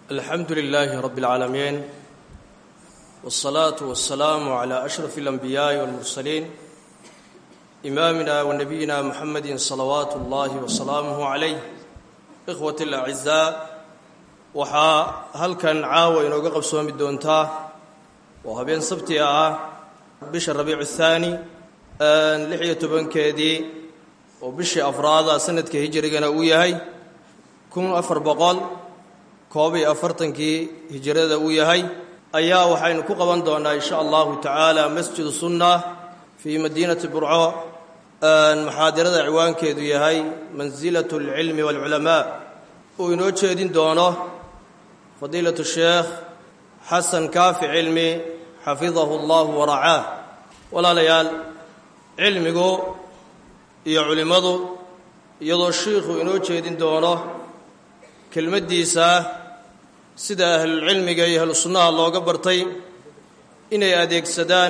alxamdu lilaahi rabi اlcaalamiin wالsalaatu wasalaamu cla ashraf اlanbiyaaءi wاlmursaliin imaamina wa nabiyina muxamedi salawaatu اllahi wasalaamuh calayh ikhwat اlacizaa waxaa halkan caawa inooga qabsoomi doontaa oo habeen sabtiga ah bisha rabiicu thaani lix iyo tobankeedii oo bishii afraada sanadka hijrigana uu yahay kun afar boqol koob iyo afartankii hijrada uu yahay ayaa waxaynu ku qaban doonaa insha allahu tacaala masjidu sunna fii madiinati burco maxaadirada ciwaankeedu yahay mansilatu alcilmi waalculamaa uu inoo jeedin doono fadiilatu sheekh xasan kaafi cilmi xafidahu allahu waracaah walaalayaal cilmigu iyo culimmadu iyadoo shiikhu inoo jeedin doono kelmaddiisa sida ahlulcilmiga iyo ahlu sunnaha looga bartay inay adeegsadaan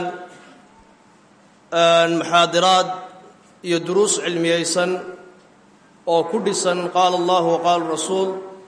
maxaadiraad iyo duruus cilmiyaysan oo ku dhisan qaala allahu wa qaala rasuul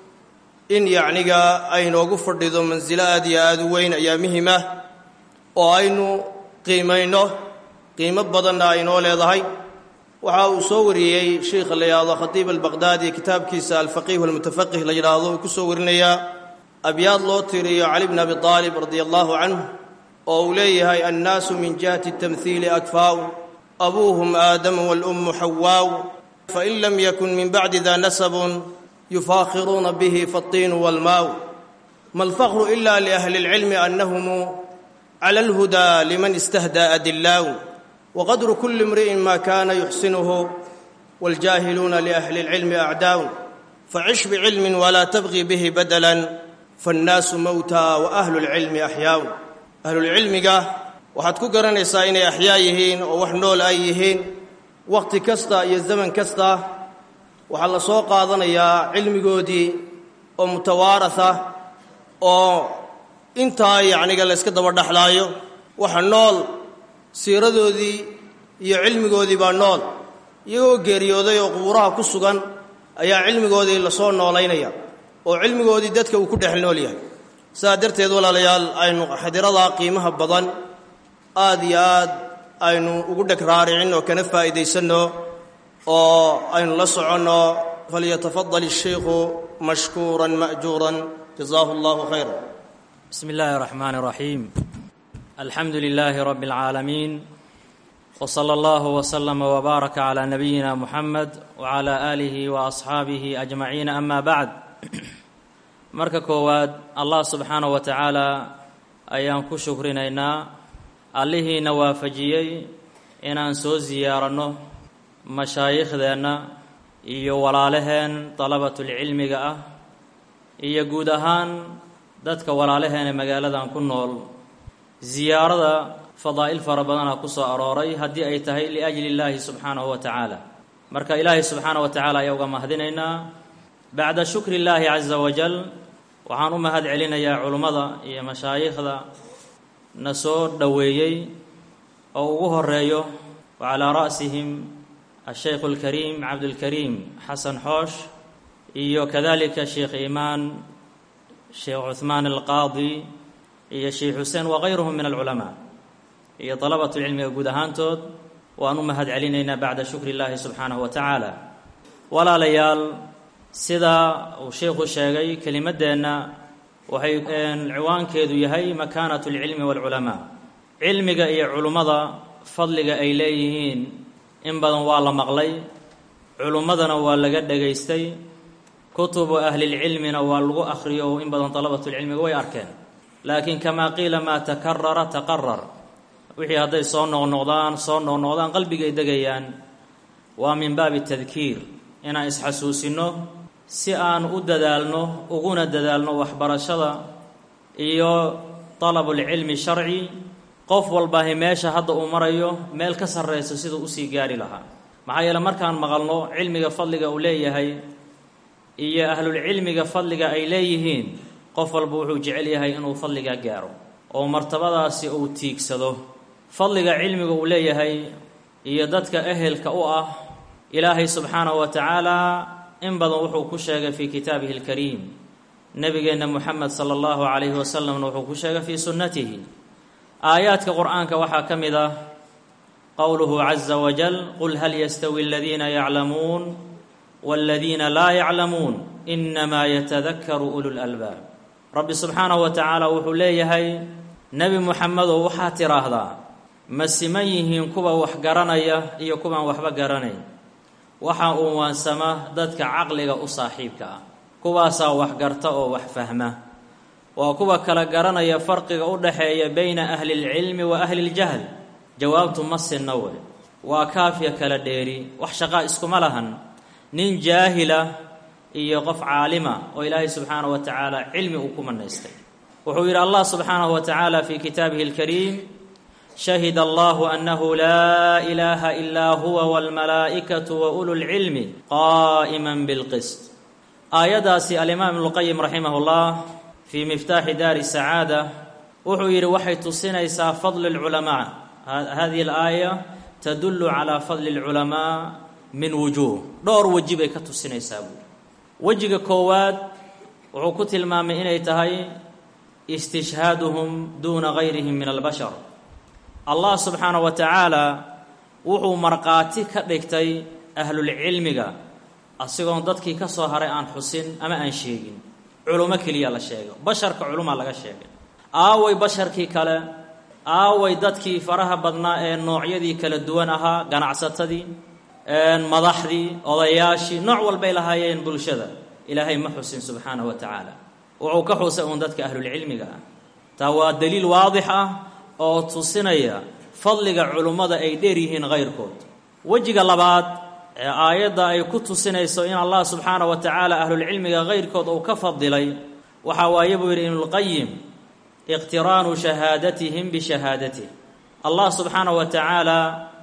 in yacniga aynoogu fadhido mansilo aad iyo aada u weyn ayaa muhimah oo aynu qiimayno qiimo badanna aynoo leedahay waxa uu soo wariyey sheikha la yidhaahdo khatiib albaqhdaadi kitaabkiisa alfaqiih almutafaqih la yidhaahdo uu ku soo warinayaa abyaad loo tiriyo cali bn abi aalib radia allahu canhu oo uu leeyahay annaasu min jihati tamhiili akfaaw abuuhum aadamu walummu xawaaw fain lam yakun min bacdi da nasabun yufaakhiruuna bihi faatiinu walmaaw ma alfaqru ila liahli اlcilmi annahum cala alhudaa liman istahdaa adillaaw wqadru kuli imri'in ma kana yuxsinuhu waاljaahiluuna liahli اlcilmi acdaaw facish bicilmin walaa tabqi bihi badalan faannaasu mowtaa wa ahlu lcilmi axyaaw ahlulcilmiga waxaad ku garanaysaa inay axyaa yihiin oo wax nool ay yihiin wakhti kasta iyo zaman kasta waxaa la soo qaadanayaa cilmigoodii oo mutawaaratha oo intaa yacniga la yska daba dhexlaayo waxa nool siiradoodii iyo cilmigoodii baa nool iyagoo geeriyooday oo qubuuraha ku sugan ayaa cilmigoodii lasoo noolaynaya oo cilmigoodii dadka uu ku dhex nool yahay sidaa darteed walaalayaal aynu xadiradaa qiimaha badan aad iyo aad aynu ugu dheg raaricin oo kana faa'iidaysanno oo aynu la soconno falyatafadal ishaykhu mashkuuran ma'juuran jazaahu allahu khayra bismi illaahi araxmaani iraxiim alxamdu lilaahi rabbi alcaalamiin w sala allahu wslama wbaaraka calaa nabiyina muxamed wcala aalihi wa asxaabihi ajmaciin ama bacd marka koowaad allah subxaanahu wa tacaala ayaan ku shukrinaynaa allihiina waafajiyey inaan soo siyaaranno mashaayiikhdeenna iyo walaalaheen dalabatulcilmiga ah iyo guud ahaan dadka walaalaheene magaaladan ku nool ziyaarada fadaa'il fara badanaa ku soo arooray haddii ay tahay liajli illaahi subxaanahu wa tacaala marka ilaahay subxaanahu wa tacaala ayaa uga mahadinaynaa bacda shukri illaahi casa wajal waxaan u mahad celinayaa culummada iyo mashaayikhda na soo dhoweeyey oo ugu horeeyo wa calaa ra'sihim ashaykhu alkariim cabdulkariim xasan xoosh iyo kadalika sheekh iimaan sheekh cuhmaan alqaadi iyo sheekh xuseen wakayruhum min alculamaa iyo dalabatulcilmiga guud ahaantood waan u mahad celinaynaa bacda shukri illaahi subxaanahu wa tacaala walaalayaal sidaa uu sheikhu sheegay kelimaddeenna waxay ciwaankeedu yahay makaanatu alcilmi waalculamaa cilmiga iyo culummada fadliga ay leeyihiin in badan waa la maqlay culummadana waa laga dhegaystay kutubu ahlilcilmina waa lagu akhriyo oo in badan dalabatulcilmiga way arkeen laakiin kamaa qiila maa takarara taqarar wixii hadday soo noqnoqdaan soo noqnoqdaan qalbigay degayaan waa min baabi tadkiir inaan isxasuusinno si aan u dadaalno uguna dadaalno waxbarashada iyo dalabulcilmi sharci qof walbaahi meesha hadda uu marayo meel ka sarrayso siduu usii gaari lahaa maxaa yeele markaan maqalno cilmiga fadliga uu leeyahay iyo ahlulcilmiga fadliga ay leeyihiin qof walba wuxuu jecel yahay inuu fadliga gaaro oo martabadaasi uu tiigsado fadliga cilmiga uu leeyahay iyo dadka ehelka u ah ilaahay subxaanahu wa tacaala in badan wuxuu ku sheegay fii kitaabihi alkariim nebigeenna moxamed sala allahu calayhi wasalamna wuxuu ku sheegay fii sunnatihi aayaadka qur-aanka waxaa ka mid ah qowluhu caza wajal qul hal yastawi aladiina yaclamuun waladiina laa yaclamuun inamaa yatadakaru ulu lalbaab rabbi subxaanahu wa tacaala wuxuu leeyahay nebi moxamedow waxaad tidhaahdaa ma siman yihiin kuwa wax garanaya iyo kuwaan waxba garanayn waxaa uu waansama dadka caqliga u saaxiibka ah kuwaasaa wax garta oo wax fahma waa kuwa kala garanaya farqiga u dhaxeeya bayna ahli lcilmi wa ahli ljahl jawaabtu ma sinna wey waa kaafya kala dheeri wax shaqaa iskuma lahan nin jaahila iyo qof caalima oo ilaahay subxaanahu wa tacaala cilmi uu ku manaystay wuxuu yidhi allah subxaanahu wa tacaala fi kitaabihi alkariim shahida allahu annahu laa ilaaha ilaa huwa walmalaa'ikatu wa ulu lcilmi qaa'iman bilqist aayaddaasi alimaam ibnuqayim raximah llah fii miftaaxi daari sacaada wuxuu yidhi waxay tusinaysaa fadli lculamaa hadihi alaaya tadullu calaa fadli lculamaa min wujuuh dhowr weji bay ka tusinaysaa buuri wejiga koowaad wuxuu ku tilmaamay inay tahay istishhaaduhum duuna gayrihim min albashar allah subxaanahu wa tacaala wuxuu markhaati ka dhigtay ahlulcilmiga asigoon dadkii ka soo haray aan xusin ama aan sheegin culummo keliya la sheego basharka culumaa laga sheegay aaway basharkii kale aaway dadkii faraha badnaa ee noocyadii kala duwan ahaa ganacsatadii madaxdii odayaashii nooc walbay lahaayeen bulshada ilaahay ma xusin subxaanahu wa tacaala wuxuu ka xusay uun dadka ahlulcilmiga ah taa waa daliil waadix ah oo tusinaya fadliga culummada ay dheer yihiin kayrkood wejiga labaad ee aayadda ay ku tusinayso in allah subxaanahu wa tacaala ahlulcilmiga kayrkood uu ka fadilay waxaa waaye buu yidhi ibnulqayim iqtiraanu shahaadatihim bishahaadatih allah subxaanahu wa tacaala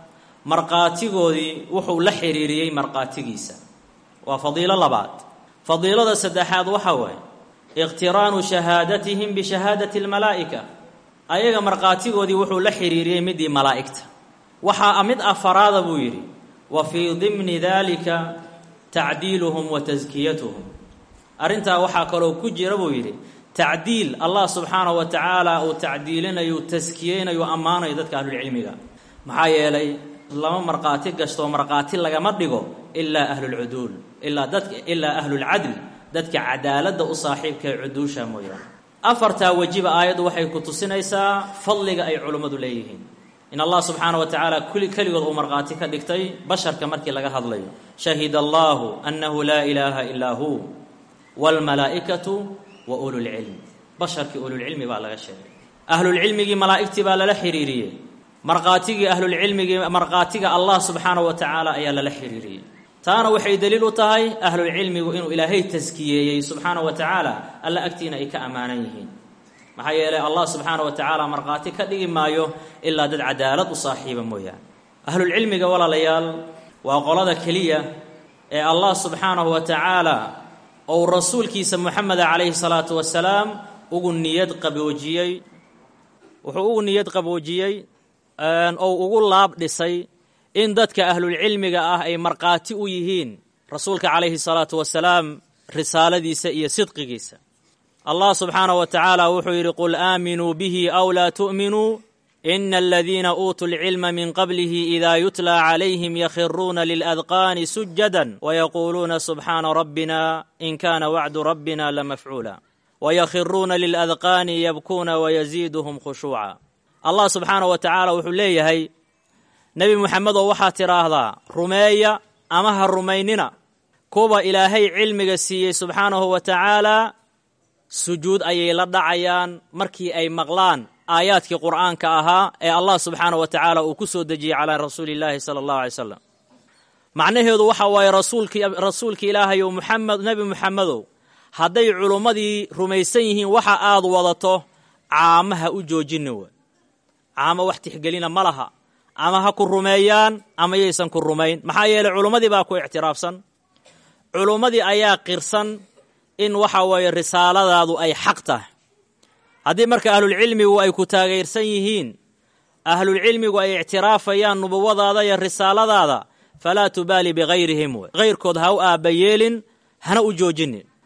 markhaatigoodii wuxuu la xiriiriyey markhaatigiisa waa fadiilo labaad fadiilada saddexaad waxaa waaye iqtiraanu shahaadatihim bishahaadati almalaa'ika ayaga markhaatigoodii wuxuu la xiriiriyey midii malaa'igta waxaa mid afaraada buu yidhi wa fii dimni dalika tacdiiluhum wa taskiyatuhum arrintaa waxaa kaloo ku jira buu yidhi tacdiil allah subxaanahu wa tacaala uu tacdiilinayo taskiyeynayo ammaanayo dadka ahlulcilmiga maxaa yeelay lama markhaati gastoo markhaati lagama dhigo ilaa ahlulcuduul ilaa dadka ilaa ahlulcadl dadka cadaaladda u saaxiibka ee cuduusha mooyaane afartaa wejiba aayaddu waxay ku tusinaysaa fadliga ay culummadu leeyihiin in allah subxaana wa tacaala kuli keligood uu markhaati ka dhigtay basharka markii laga hadlayo shahida allahu annahu laa ilaaha ilaa hu waalmalaa'ikatu wa ululcilm basharkii ululcilmi baa laga sheegay ahlulcilmigii malaa'igtii baa lala xiriiriyey markhaatigii ahlulcilmigii markhaatiga allah subxaanahu wa tacaala ayaa lala xiriiriyey taana waxay daliil u tahay ahlulcilmigu inuu ilaahay taskiyeeyey subxaanahu wa tacaala alla agtiina ay ka ammaanan yihiin maxaa yeelay allah subxaana wa tacaala markhaati ka dhigi maayo ilaa dad cadaalad u saaxiiba mooyaane ahlulcilmiga walaalayaal waa qolada keliya ee allah subxaanahu wa tacaala ou rasuulkiisa moxameda calayhi salaatu wasalaam ugu niyad qaboojiyey wuxuu ugu niyad qaboojiyey ou ugu laab dhisay in dadka ahlulcilmiga ah ay markhaati u yihiin rasuulka calayhi salaatu wasalaam risaaladiisa iyo sidqigiisa allah subxaanaه wa tacaala wuxuu yidhi qul aaminuu bihi aw laa tu'minuu ina aladiina uutuu lcilma min qablihi ida yutla calayhim yakhiruuna liladqaani sujada wayaquuluuna subxaana rabbina in kana wacdu rabbina lamafcuula wayakhiruuna liladqaani yabkuuna wayaziiduhum khushuuca allah subxaanaه wa tacaala wuxuu leeyahay nebi muxamedow waxaad tidhaahdaa rumeeya ama ha rumaynina kuwa ilaahay cilmiga siiyey subxaanahu wa tacaala sujuud ayay la dhacayaan markii ay maqlaan aayaadkii qur'aanka ahaa ee allah subxaanahu wa tacaala uu ku soo dejiyey calaa rasuuli illaahi sala allahu alay slam macnaheedu waxa waaye rasuulkii rasuulki ilaahayow muxamed nebi muxamedow hadday culummadii rumaysan yihiin waxa aad wadato caamaha u joojini way caamo wax tixgelina ma laha ama ha ku rumeeyaan ama yaysan ku rumayn maxaa yeeley culummadii baa ku ictiraafsan culummadii ayaa qirsan in waxa weeye risaaladaadu ay xaq tahay haddii marka ahlulcilmigu ay ku taageersan yihiin ahlulcilmigu ay ictiraafayaan nubuwadaada iyo risaaladaada falaa tubaali bigayrihim wey hayrkood ha u aabba yeelin hana u joojinin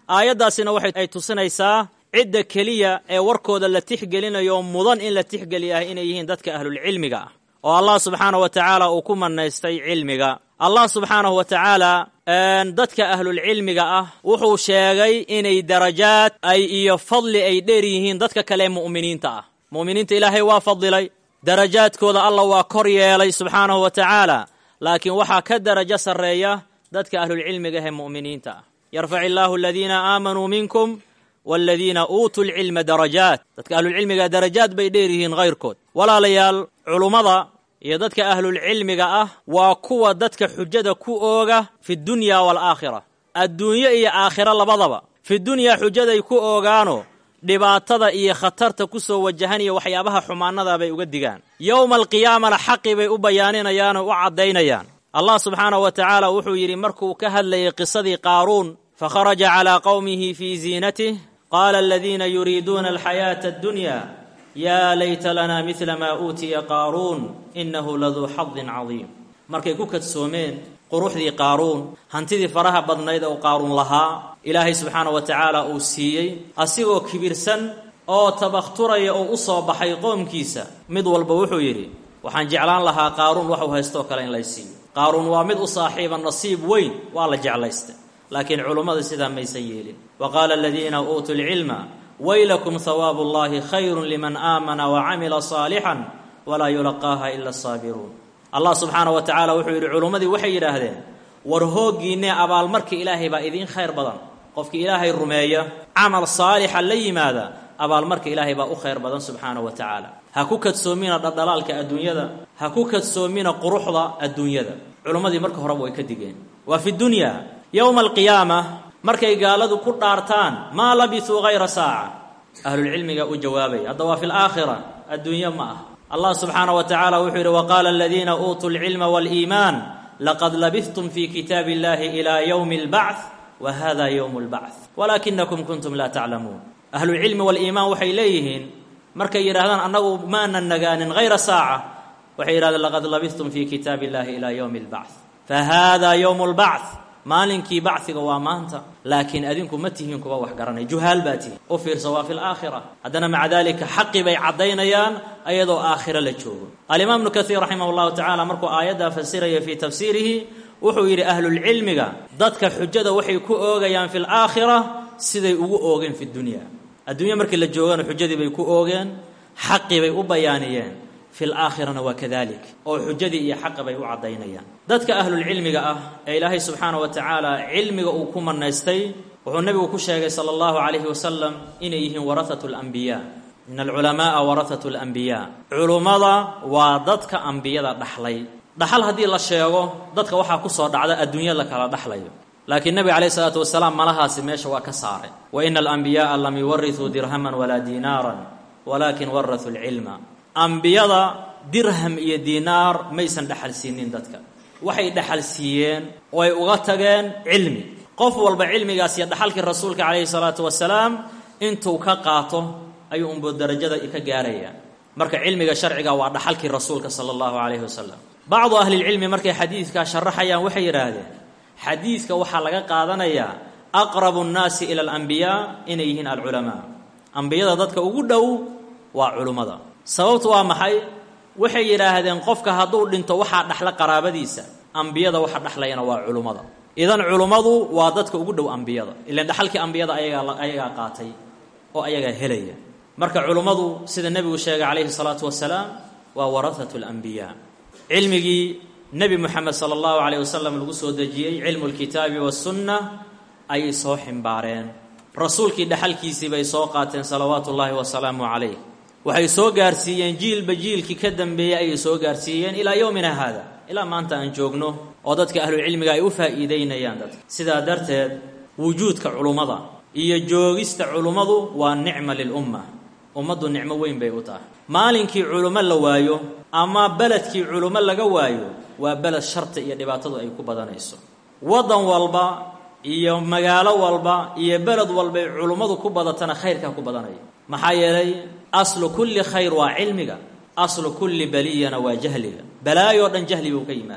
aayaddaasina waxay ay tusinaysaa cidda keliya ee warkooda la tixgelinayo mudan in la tixgeliyaah inay yihiin dadka ahlulcilmiga ah oo allah subxaanahu wa tacaala uu ku manaystay cilmiga allah subxaanahu wa tacaala dadka ahlulcilmiga ah wuxuu sheegay inay darajaad ay iyo fadli ay dheer yihiin dadka kale mu'miniinta ah mu'miniinta ilaahay waa fadilay darajaadkooda allah waa kor yeelay subxaanahu wa tacaala laakiin waxaa ka darajo sarreeya dadka ahlulcilmiga ahee mu'miniinta ah yarfac illaahu aladiina aamanuu minkum waladiina uutuu lcilma darajaat dadka ahlulcilmiga darajaad bay dheer yihiin hayrkood walaalayaal culummada iyo dadka ahlulcilmiga ah waa kuwa dadka xujada ku ooga fi dunya waalaakhira adduunyo iyo aakhiro labadaba fi dunyaa xujaday ku oogaano dhibaatada iyo khatarta ku soo wajahanaya waxyaabaha xumaanada bay uga digaan yowma alqiyaamana xaqi bay u bayaaninayaan oo u caddaynayaan allah subxaanahu wa tacaala wuxuu yidhi markuu ka hadlayay qisadii qaaruun fakharaja calaa qowmihi fii ziinatih qaala aladiina yuriiduuna alxayaata addunya yaa layta lanaa midla maa uutiya qaaruun innahu laduu xadin cadiim markay ku kadsoomeen quruxdii qaaruun hantidii faraha badnayd oo qaaruun lahaa ilaahay subxaana wa tacaala uu siiyey asigoo kibirsan oo tabakhturaya oo u soo baxay qoomkiisa mid walba wuxuu yidhi waxaan jeclaan lahaa qaaruun waxuu haystoo kale in lay siiyo qaaruun waa mid u saaxiiba nasiib weyn waa la jeclaystay laakiin culummada sidaa maysan yeelin wa qaala aladiina uutuu lcilma waylakum hawaabu llahi khayrun liman aamana wa camila saalixan walaa yulaqaaha ila asaabiruun allah subxaana wa tacaala wuxuu yidhi culummadii waxay yidhaahdeen war hooggiinne abaalmarka ilaahay baa idiin khayr badan qofkii ilaahay rumeeya camal saalixa la yimaada abaalmarka ilaahay baa u khayr badan subxaana wa tacaala ha ku kadsoomina dhaldhalaalka adduunyada ha ku kadsoomina quruxda adduunyada culummadii marka horeba way ka digeen waa fi dunya yowma alqiyaama markay gaaladu ku dhaartaan maa labisuu hayra saaca ahlulcilmiga u jawaabaya hadda waa fi laakhira adduunyo ma ah allah subxaana wa tacaala wuxuu yidhi waqaala aladiina uutuu lcilma waaliimaan laqad labistum fi kitaabi illahi ilaa yowmi albacth wa hada yowmu lbacth walaakinakum kuntum laa taclamuun ahlulcilmi waaliimaan waxay leeyihiin markay yidhahdaan annagu maanan nagaanin hayra saaca waxay yidhahdeen laqad labistum fi kitaabi illahi ilaa yowmi albacth fa hada yowmu lbacth maalinkii bacdiga waa maanta laakiin adinku ma tihiin kuwa wax garanay juhaal baa tihin u fiirsa waa fi laakhira haddana maca dalika xaqi bay caddaynayaan ayadoo aakhiro la joogo alimaam ibnu kaiir raximah llahu tacala markuu aayaddaa fasiraya fii tafsiirihi wuxuu yidhi ahlulcilmiga dadka xujada waxay ku oogayaan fi laakhira siday ugu oogeen fi dunya adduunya markii la joogana xujadii bay ku oogeen xaqi bay u bayaaniyeen fi laakhirana waa kadalik oo xujadii iyo xaqa bay u caddaynayaan dadka ahlulcilmiga ah ee ilaahay subxaana wa tacaala cilmiga uu ku manaystay wuxuu nebigu ku sheegay sala allahu calayhi wasalam inay yihiin warahatu lambiyaa in alculamaaa warahatu lambiyaa culummada waa dadka ambiyada dhaxlay dhaxal haddii la sheego dadka waxaa ku soo dhacda adduunya la kala dhaxlayo laakiin nebiga calayhi salaatu wasalaam malahaasi meesha waa ka saaray wa ina alambiyaaa lam yuwarisuu dirhaman walaa diinaaran walaakin warasuu lcilma ambiyada dirham iyo diinaar maysan dhaxal siinin dadka waxay dhaxal siiyeen oo ay uga tageen cilmi qof walba cilmigaas iyo dhaxalkii rasuulka calayhi salaatu wasalaam intuu ka qaato ayuu unbuu darajada ka gaaraya marka cilmiga sharciga waa dhaxalkii rasuulka sala allahu calayhi wasalam bacdu ahlilcilmi markay xadiidkaa sharaxayaan waxay yidhaahdeen xadiidka waxaa laga qaadanayaa aqrabu nnaasi ila alambiyaa inay yihiin alculamaa ambiyada dadka ugu dhow waa culummada sababtu waa maxay waxay yidhaahdeen qofka hadduu dhinto waxaa dhaxla qaraabadiisa ambiyada waxa dhaxlayana waa culummada idan culummadu waa dadka ugu dhow ambiyada ilan dhaxalkii ambiyada ayagaa ayagaa qaatay oo ayagaa helaya marka culummadu sida nebigu sheegay calayhi salaatu wasalaam waa warahatu lambiyaa cilmigii nebi moxamed sala allahu calayh wasalam lagu soo dejiyey cilmu lkitaabi wasunna ayay soo ximbaareen rasuulkii dhaxalkiisii bay soo qaateen salawaatu ullaahi wasalaamu calayh waxay soo gaarsiiyeen jiilba jiilkii ka dambeeyey ayay soo gaarsiiyeen ilaa yowmina haada ilaa maanta aan joogno oo dadka ahlucilmiga ay u faa'iideynayaan dadka sidaa darteed wujuudka culummada iyo joogista culummadu waa nicma lilumma ummaddu nicmo weyn bay u tahay maalinkii culummo la waayo ama beledkii culummo laga waayo waa beled sharta iyo dhibaatadu ay ku badanayso waddan walba iyo magaalo walba iyo beled walbay culummadu ku badatana khayrkaa ku badanaya maxaa yeelay aslu kulli khayr waa cilmiga aslu kulli baliyana waa jahliga balaayoo dhan jahli buu ka yimaadaa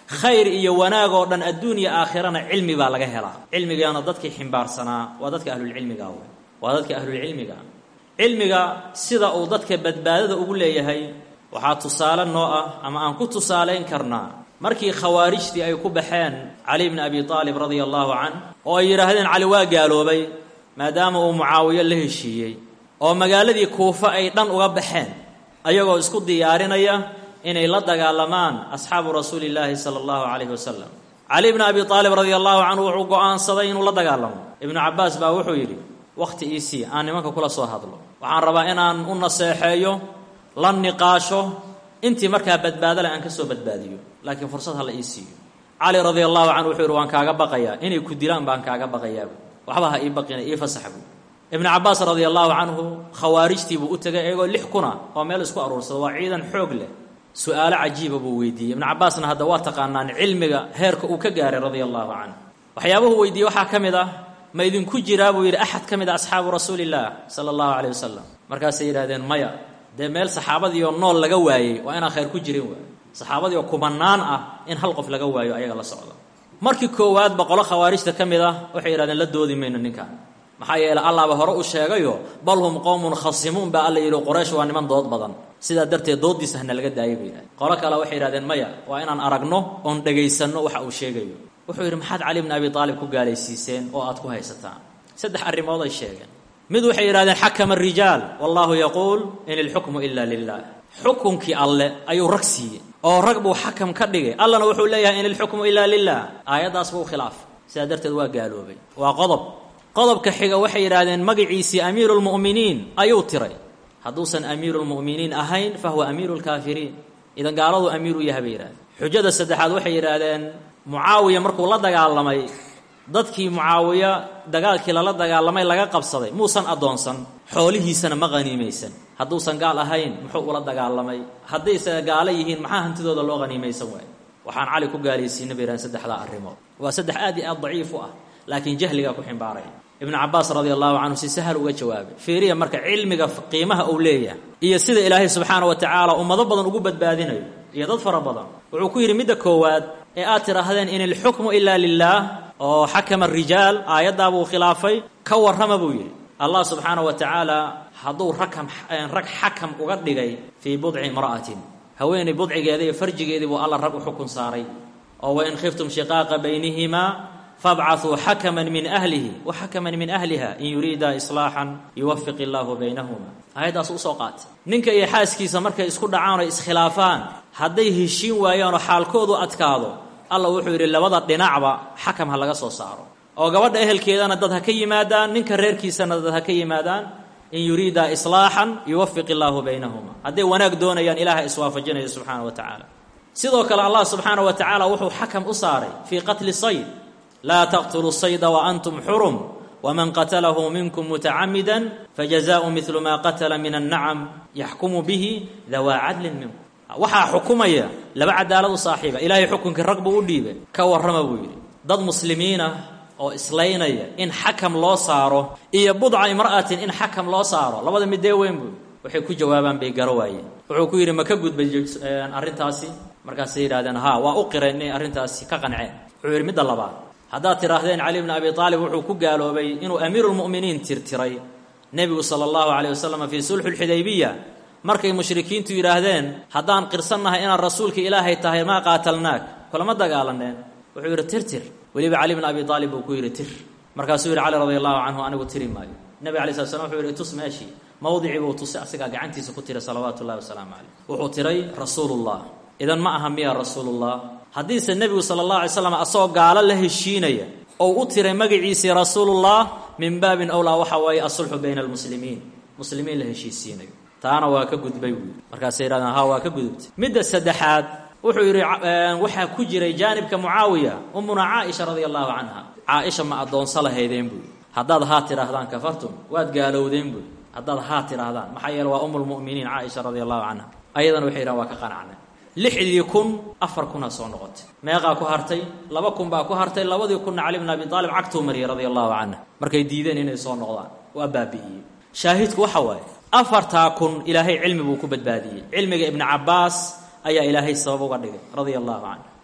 khayr iyo wanaag oo dhan adduun iyo aakhirana cilmi baa laga helaa cilmigaana dadkii ximbaarsanaa waa dadka ahlulcilmiga wey waa dadka ahlulcilmiga cilmiga sida uu dadka badbaadada ugu leeyahay waxaa tusaale noo ah ama aan ku tusaalayn karnaa markii khawaarijtii ay ku baxeen cali bni abi aalib radia allahu canh oo ay yidhaahdeen cali waa gaaloobay maadaama uu mucaawiyo la heshiiyey oo magaaladii kuufa ay dhan uga baxeen ayagoo isku diyaarinaya inay la dagaalamaan asxaabu rasuuli illaahi sala allahu calayhi wasalam cali bni abi aalib radia allahu canhu wuxuu go-aansaday inuu la dagaalamo ibnu cabbaas baa wuxuu yidhi wakhti iisii aan nimanka kula soo hadlo waxaan rabaa inaan u naseexeeyo la niqaasho intii markaa badbaadale aan ka soo badbaadiyo laakiin fursad ha la ii siiyo cali radia allahu canhu wuxuu yidhi waan kaaga baqayaa inay ku dilaan baan kaaga baqayaabu waxba ha ii baqina ii fasax buu ibnu cabbaas radia allahu canhu khawaarijtiibuu u tegay iyagoo lix kuna oo meel isku aruursada waa ciidan xoog leh su-aalo cajiiba buu weydiiyey ibnu cabbaasna hadda waa taqaanaan cilmiga heerka uu ka gaaray radia allahu canhu waxyaabuhu weydiiyey waxaa ka mid ah ma idinku jiraa buu yidhi axad ka mid a asxaabu rasuulillaah sala allahu caleyh wasalam markaasay yidhahdeen maya dee meel saxaabadiioo nool laga waayey waa inaan khayr ku jirin waay saxaabadii oo kumanaan ah in hal qof laga waayo ayaga la socdo markii koowaad boqolo khawaarijta ka mid ah waxay yidhahdeen la doodi mayno ninkan maxaa yeeley allaaba hore u sheegayo bal hum qowmun khasimuun baa alla yidhi quraysh waa niman dood badan sidaa darteed dooddiisa hana laga daayay bay yidhahdeen qolo kale waxay yidhahdeen maya waa inaan aragno oon dhegaysanno waxa uu sheegayo wuxuu yidhi maxaad cali bni abi aalib ku gaalaysiiseen oo aad ku haysataan saddex arrimood ay sheegeen mid waxay yidhahdeen xakama arijaal wallahu yaquul in ilxukmu ila lilah xukunkii alle ayuu rag siiyey oo rag buu xakam ka dhigay allana wuxuu leeyahay in ilxukmu ila lilah aayaddaas buu khilaafay sidaa darteed waa gaaloobay waa qodob qodobka xiga waxay yidhahdeen magaciisii amiiru lmu'miniin ayuu tiray hadduusan amiiru lmu'miniin ahayn fahuwa amiiru lkaafiriin idan gaaladu amiir u yahay bay yidhahdeen xujada saddexaad waxay yidhaahdeen mucaawiya markuu la dagaalamay dadkii mucaawiya dagaalkii lala dagaalamay laga qabsaday muusan addoonsan xoolihiisana ma qhaniimaysan hadduusan gaal ahayn muxuu ula dagaalamay haddayse gaalo yihiin maxaa hantidooda loo qhaniimaysan waayo waxaan cali ku gaalaysiina bay yidhahdeen saddexdaa arrimood waa saddex aad iyo aad daciif u ah laakiin jahligaa ku ximbaaraya ibnu cabbaas radia allahu canhu si sahal uga jawaabay fiiriya marka cilmiga qiimaha uu leeyahay iyo sida ilaahay subxaana wa tacaala ummado badan ugu badbaadinayo iyo dad fara badan wuxuu ku yidhi midda koowaad ee aad tidhaahdeen in ilxukmu ilaa lilaah oo xakama rijaal aayaddaabuu khilaafay ka warrama buu yidhi allah subxaana wa tacaala hadduu rakam rag xakam uga dhigay fii budci imra'atin haweenay budcigeeda iyo farjigeedii buu alla rag u xukun saaray oo wain khiftum shiqaaqa baynihimaa fabcaثuu xakaman min ahlihi wa xakaman min ahliha in yuriida islaaxan yuwafiq illaahu baynahuma aayaddaas usoo qaatay ninka iyo xaaskiisa markay isku dhacaan oo iskhilaafaan hadday heshiin waayaanoo xaalkoodu adkaado alla wuxuu yidhi labada dhinacba xakam ha laga soo saaro oo gabadha ehelkeedana dad ha ka yimaadaan ninka reerkiisana dad ha ka yimaadaan in yuriida islaaxan yuwafiq illaahu baynahuma hadday wanaag doonayaan ilaha iswaafajinayo subxaana wa tacaala sidoo kale allah subxaana wa tacaala wuxuu xakam u saaray fii qatli sayd laa taqtuluu sayda waantum xurum wman qatalahu minkum mutacamida fajazaءu midlu ma qatla min annacam yaxkumu bihi dawaa cadlin minkum waxaa xukumaya laba cadaalad u saaxiiba ilaahay xukunkii rag buu u dhiibay ka warrama buu yidhi dad muslimiinah oo islaynaya in xakam loo saaro iyo budca imra'atin in xakam loo saaro labada midee weyn buu waxay ku jawaabaan bay garo waayeen wuxuu ku yidhi ma ka gudbay arrintaasi markaasay yidhahdeen ha waa u qireen inay arrintaasi ka qanceen wuxuu yidhi midda labaad haddaad tidhaahdeen cali bni abi aalib wuxuu ku gaaloobay inuu amiirulmu'miniin tirtiray nebigu sala allahu calayh wasalam fii sulxi lxudaybiya markay mushrikiintu yidhaahdeen haddaan qirsannahay inaad rasuulka ilaahay tahay maa qaatalnaak kulama dagaalaneen wuxuu yidhi tirtir weliba cali bni abi aalib buu ku yidhi tir markaasuu yidhi cali radi allahu canhu anigu tiri maayo nebi alay slat slam wuxuu yidhi itus meeshii mawdicii buu tusay asigaa gacantiisa ku tiray salawaatu ullahi wasalaamu caleyh wuxuu tiray rasuulullah idan ma aha miya rasuulullah haddiise nebigu sala allah alay slam asagoo gaalo la heshiinaya ou u tiray magaciisii rasuulullah min baabin owlaa waxa waaye asulxu bayna almuslimiin muslimiin la heshiisiinayo taana waa ka gudbay buu yidhi markaasay yidhahdeen ha waa ka gudubtay midda saddexaad wuxuu yidhi waxaa ku jiray jaanibka mucaawiya umuna caaisha radia allahu canha caaisha ma addoonso lahaydeen buu yidhi haddaad haa tidhaahdaan kafartum waad gaalowdeen buu yidhi haddaad haa tidhaahdaan maxaa yeele waa umulmu'miniin caaisha radia allahu canha ayadana waxay yidhahan waa ka qanacnay lixdii kun afar kunaa soo noqotay meeqaa ku hartay laba kun baa ku hartay labadii kunna cali bn abi aalib cagtuu mariyay radia allahu canhu markay diideen inay soo noqdaan waa baabi'iyey shaahidku waxa waaye afartaa kun ilaahay cilmi buu ku badbaadiyey cilmiga ibnu cabbaas ayaa ilaahay sabab uga dhigay radia allahu canhu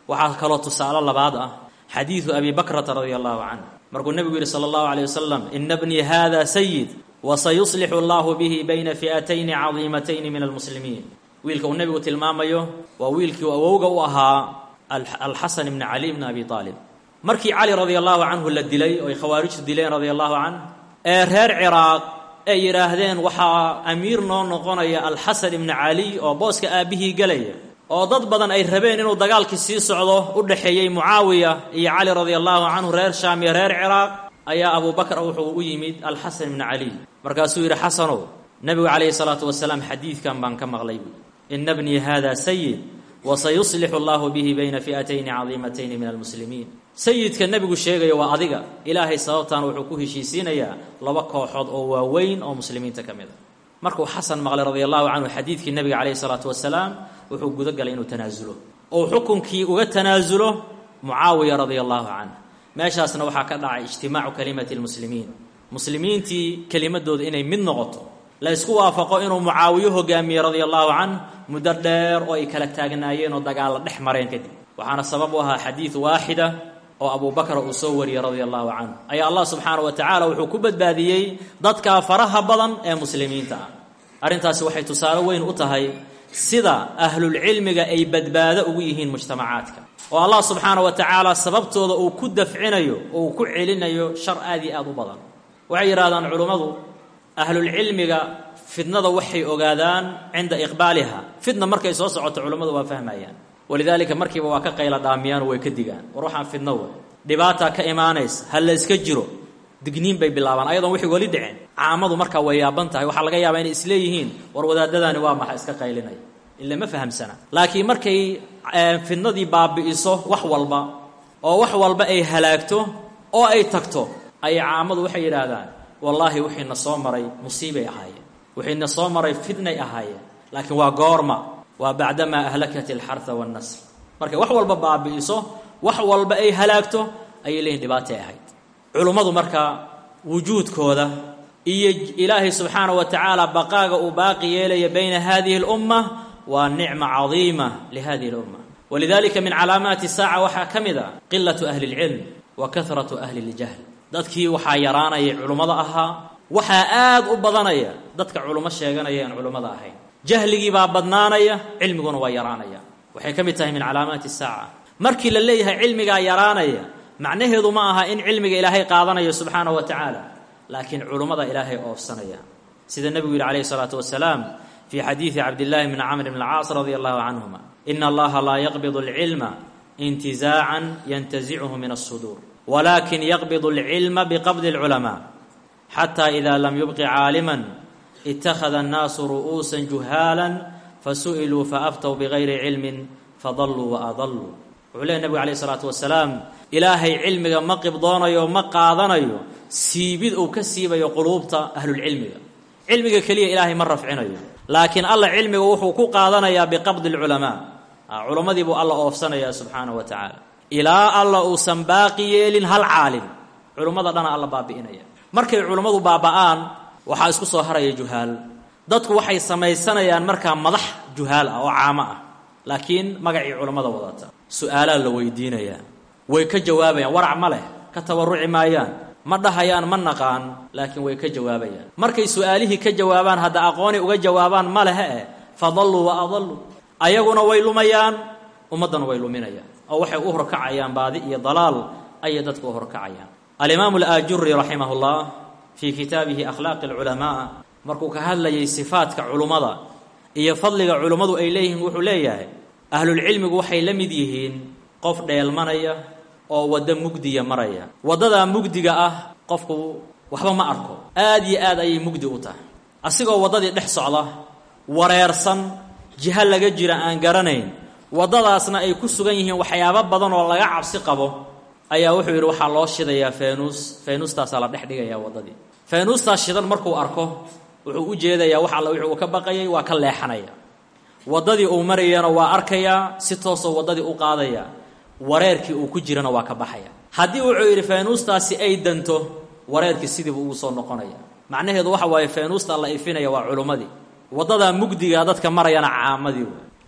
waxaa kaloo tusaale labaad ah xadiidu abi bakrata radia allahu canh markuu nebigu yidhi sala allahu aleyh wasalam ina bnii hada sayid wasayuslixu allahu bihi bayna fi'atayni cadiimatayni min almuslimiin wiilka uu nebigu tilmaamayo waa wiilkii awowga u ahaa alxasan ibni cali bni abi aalib markii cali radia allahu canhu la dilay oo ay khawaarijtu dileen radia allahu canh ee reer ciraaq ay yidhaahdeen waxaa amiir noo noqonaya alxasan ibni cali oo booska aabbihii gelaya oo dad badan ay rabeen inuu dagaalkii sii socdo u dhexeeyey mucaawiya iyo cali radia allahu canhu reer shaam iyo reer ciraaq ayaa abubakr wuxuu u yimid alxasan ibni cali markaasuu yidhi xasanow nebigu calayhi salaatu wasalaam xadiidkan baan ka maqlay buui ina bnii hada sayid wasayuslixu allahu bihi bayna fi'atayni cadiimatayni min almuslimiin sayidka nebigu sheegaya waa adiga ilaahay sababtan wuxuu ku heshiisiinayaa laba kooxood oo waaweyn oo muslimiinta ka mid a markuu xasan maqlay radia allahu canhu xadiidkii nebiga calayhi salaatu wasalaam wuxuu guda galay inuu tanaasulo oo xukunkii uga tanaasulo mucaawiya radia allahu canh meeshaasna waxaa ka dhacay ijtimaacu kalimati lmuslimiin muslimiintii kelimadooda inay mid noqoto la ysku waafaqo inuu mucaawiyo hogaamiye radia allahu canh muddo dheer oo ay kala taagnaayeen oo dagaalla dhex mareen kadib waxaana sabab u ahaa xadiid waaxida oo abubakra uu soo wariyey radia allahu canhu ayaa allah subxaana wa tacaala wuxuu ku badbaadiyey dadka faraha badan ee muslimiinta ah arrintaasi waxay tusaale weyn u tahay sida ahlulcilmiga ay badbaado ugu yihiin mujtamacaadka oo allah subxaana wa tacaala sababtooda uu ku dafcinayo oo uu ku celinayo shar aad iyo aad u badan waxay yidhahdaan culummadu ahlulcilmiga fidnada waxay ogaadaan cinda iqbaaliha fidna markay soo socoto culummadu waa fahmayaan walidaalika markiiba waa ka qayla dhaamiyaan way ka digaan war waxaan fidno wey dhibaataa ka imaanaysa ha la yska jiro digniin bay bilaabaan ayadoon wixii weli dhicin caamadu markaa way yaaban tahay waxaa laga yaabaa inay isleeyihiin war wadaadadaani waa maxa iska qaylinaya ila ma fahamsana laakiin markay fidnadii baabi'iso wax walba oo wax walba ay halaagto oo ay tagto ayay caamadu waxay yidhaahdaan wallaahi wixiina soo maray musiibay ahaayeen wixiina soo maray fidnay ahaayeen laakiin waa goorma waa bacdamaa ahlakat alxarha wannasl markay wax walba baabi'iso wax walba ay halaagto ayay leeyihin dhibaatay ahayd culummadu marka wujuudkooda iyo ilaahay subxaana wa tacaala baqaaga uu baaqi yeelaya bayna hadihi اlumma waa nicma cadiima lihadihi اlumma walidalika min calaamaati saaca waxaa ka mid a qilatu ahli اlcilm wa kahratu ahli اljahl dadkii waxaa yaraanaya culummada ahaa waxaa aad u badanaya dadka culummo sheeganaya aan culummada ahayn jahligii baa badnaanaya cilmiguna waa yaraanaya waxay ka mid tahay min calaamaati saaca markii la leeyahay cilmigaa yaraanaya macnaheedu ma aha in cilmiga ilaahay qaadanayo subxaanahu wa tacaala laakiin culummada ilaahay oofsanaya sida nebigu yidhi calayhi salaatu wasalaam fii xadiidi cabdillahi bni camr bn alcaas radia allahu canhuma ina allaha laa yaqbidu alcilma intizaacan yantazichu min alsuduur walakin yaqbidu alcilma biqabdi alculamaa xata ida lam yubqi caaliman ittakhada annaasu ru'uusan juhaalan fasu'iluu faaftow bigayri cilmin fadalluu waadalluu wuxuu leey nebigu calayh isalaatu wasalaam ilaahay cilmiga ma qibdoonayo ma qaadanayo siibid uu ka siibayo quluubta ahlulcilmiga cilmiga keliya ilaahay ma rafcinayo laakiin alla cilmiga wuxuu ku qaadanayaa biqabdi alculamaa culammadii buu alla oofsanayaa subxaanahu wa tacaala ilaa alla uusan baaqi yeelin hal caalim culummada dhana alla baabi'inaya markay culummadu baaba'aan waxaa isku soo haraya juhaal dadku waxay samaysanayaan markaa madax juhaal ah oo caamo ah laakiin magacii culammada wadata su-aalaa la weydiinayaa way ka jawaabayaan warac ma leh ka tabarruci maayaan ma dhahayaan ma naqaan laakiin way ka jawaabayaan markay su-aalihii ka jawaabaan hadda aqooni uga jawaabaan ma lehe eh fadalluu wa adalluu ayaguna way lumayaan ummaddana way luminayaan oo waxay u horkacayaan baadi iyo dalaal ayay dadku u horkacayaan alimaamu alaajuri raximah llah fii kitaabihi akhlaaqi alculamaa markuu ka hadlayay sifaadka culummada iyo fadliga culummadu ay leeyihiin wuxuu leeyahay ahlulcilmigu waxay la mid yihiin qof dheelmanaya oo waddo mugdiya maraya waddadaa mugdiga ah qofku waxba ma arko aad iyo aad ayay mugdi u tahay asigoo waddadii dhex socda wareersan jiho laga jira aan garanayn waddadaasna ay ku sugan yihiin waxyaabo badan oo laga cabsi qabo ayaa wuxuu yidhi waxaa loo shidayaa feenuus feenuustaasaa la dhex dhigayaa waddadii feenuustaas shidan markuu arko wuxuu u jeedayaa wax alla wixii uu ka baqayay waa ka leexanaya waddadii uu marayana waa arkayaa si toosoo waddadii u qaadaya wareerkii uu ku jirana waa ka baxaya haddii wuxuu yidhi feenuustaasi ay danto wareerkii sidiibu ugu soo noqonaya macnaheedu waxa waaye feenuusta la ifinaya waa culummadii waddadaa mugdiga dadka marayana caamadii wey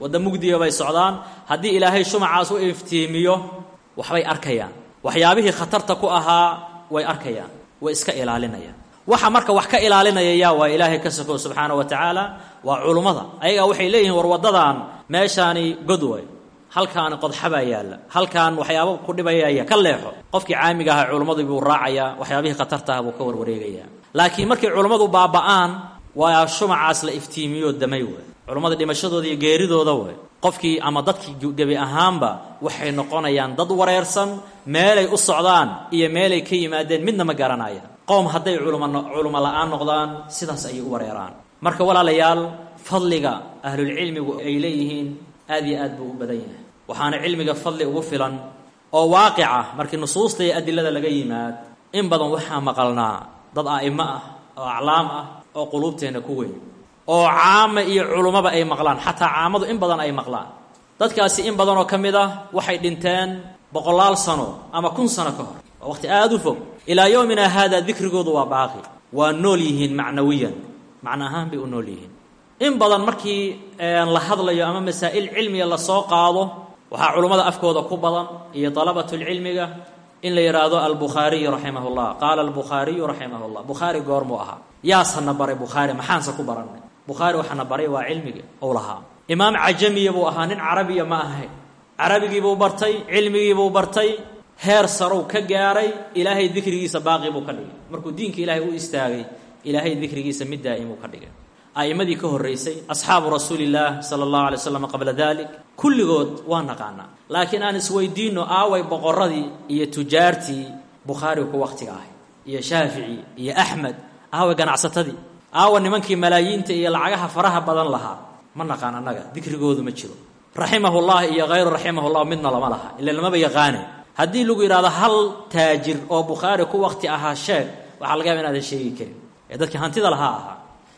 wadda mugdiga bay socdaan haddii ilaahay shumacaas u iftiimiyo waxbay arkayaan waxyaabihii khatarta ku ahaa way arkayaan way iska ilaalinayaan waxa marka wax ka ilaalinaya yaa waa ilaahay ka sokow subxaana wa tacaala waa culummada ayagaa waxay leeyihiin war waddadan meeshaani god way halkaani qodxabaa yaalla halkaan waxyaabo ku dhibayaya ka leexo qofkii caamiga ahaa culummadu buu raacayaa waxyaabihii khatarta ah buu ka warwareegayaa laakiin markay culummadu baaba'aan waa shumacaas la iftiimiyo damay way culummada dhimashadooda iyo geeridooda way qofkii ama dadkii gebi ahaanba waxay noqonayaan dad wareersan meelay u socdaan iyo meelay ka yimaadeen midna ma garanayaan qowm hadday culuma culimo la-aan noqdaan sidaas ayay u wareeraan marka walaalayaal fadliga ahlulcilmigu ay leeyihiin aad iyo aad buu u badan yahay waxaana cilmiga fadli ugu filan oo waaqica markii nusuusta iyo adilada laga yimaad in badan waxaa maqalnaa dad a'imo ah oo aclaam ah oo quluubteenna ku weyn oo caama iyo culummaba ay maqlaan xataa caamadu in badan ay maqlaan dadkaasi in badan oo ka mid ah waxay dhinteen boqolaal sano ama kun sano ka hor waa waqti aada u fog ilaa yowmina haada dikrigoodu waa baaqi waa nool yihiin macnawiyan macno ahaan bay u nool yihiin in badan markii la hadlayo ama masaa'il cilmiga lasoo qaado waxaa culummada afkooda ku badan iyo dalabatulcilmiga in la yidhaahdo albukhaariyu raximah llah qaala albukhaariyu raximah llah bukhaari goormuu ahaa yaasana baray bukhaari maxaanse ku barannay bukhaari waxaana baray waa cilmiga ou lahaa imaam cajamiya buu ahaa nin carabiya ma ahayn carabigiibuu bartay cilmigiibuu bartay heer sarow ka gaaray ilaahay dikrigiisa baaqi buu ka dhigay markuu diinka ilaahay u istaagay ilaahay dikrigiisa mid daa'imuu ka dhigay a'immadii ka horraysay asxaabu rasuulillaah sala allahu alay slam qabla dalik kulligood waa naqaanaa laakiin aan isweydiinno aaway boqorradii iyo tujaartii bukhaari ku wakhtiga ahay iyo shaafici iyo axmed aaway ganacsatadii aawa nimankii malaayiinta iyo lacagaha faraha badan lahaa ma naqaan annaga dikrigoodu ma jiro raximahullah iyo hayru raximahullah midna lama laha ila lamaba yaqaane haddii lagu yidhahdo hal taajir oo bukhaari ku wakti ahaa sheeg waxaa laga yaaba inaadan sheegi karin ee dadkii hantida lahaa ahaa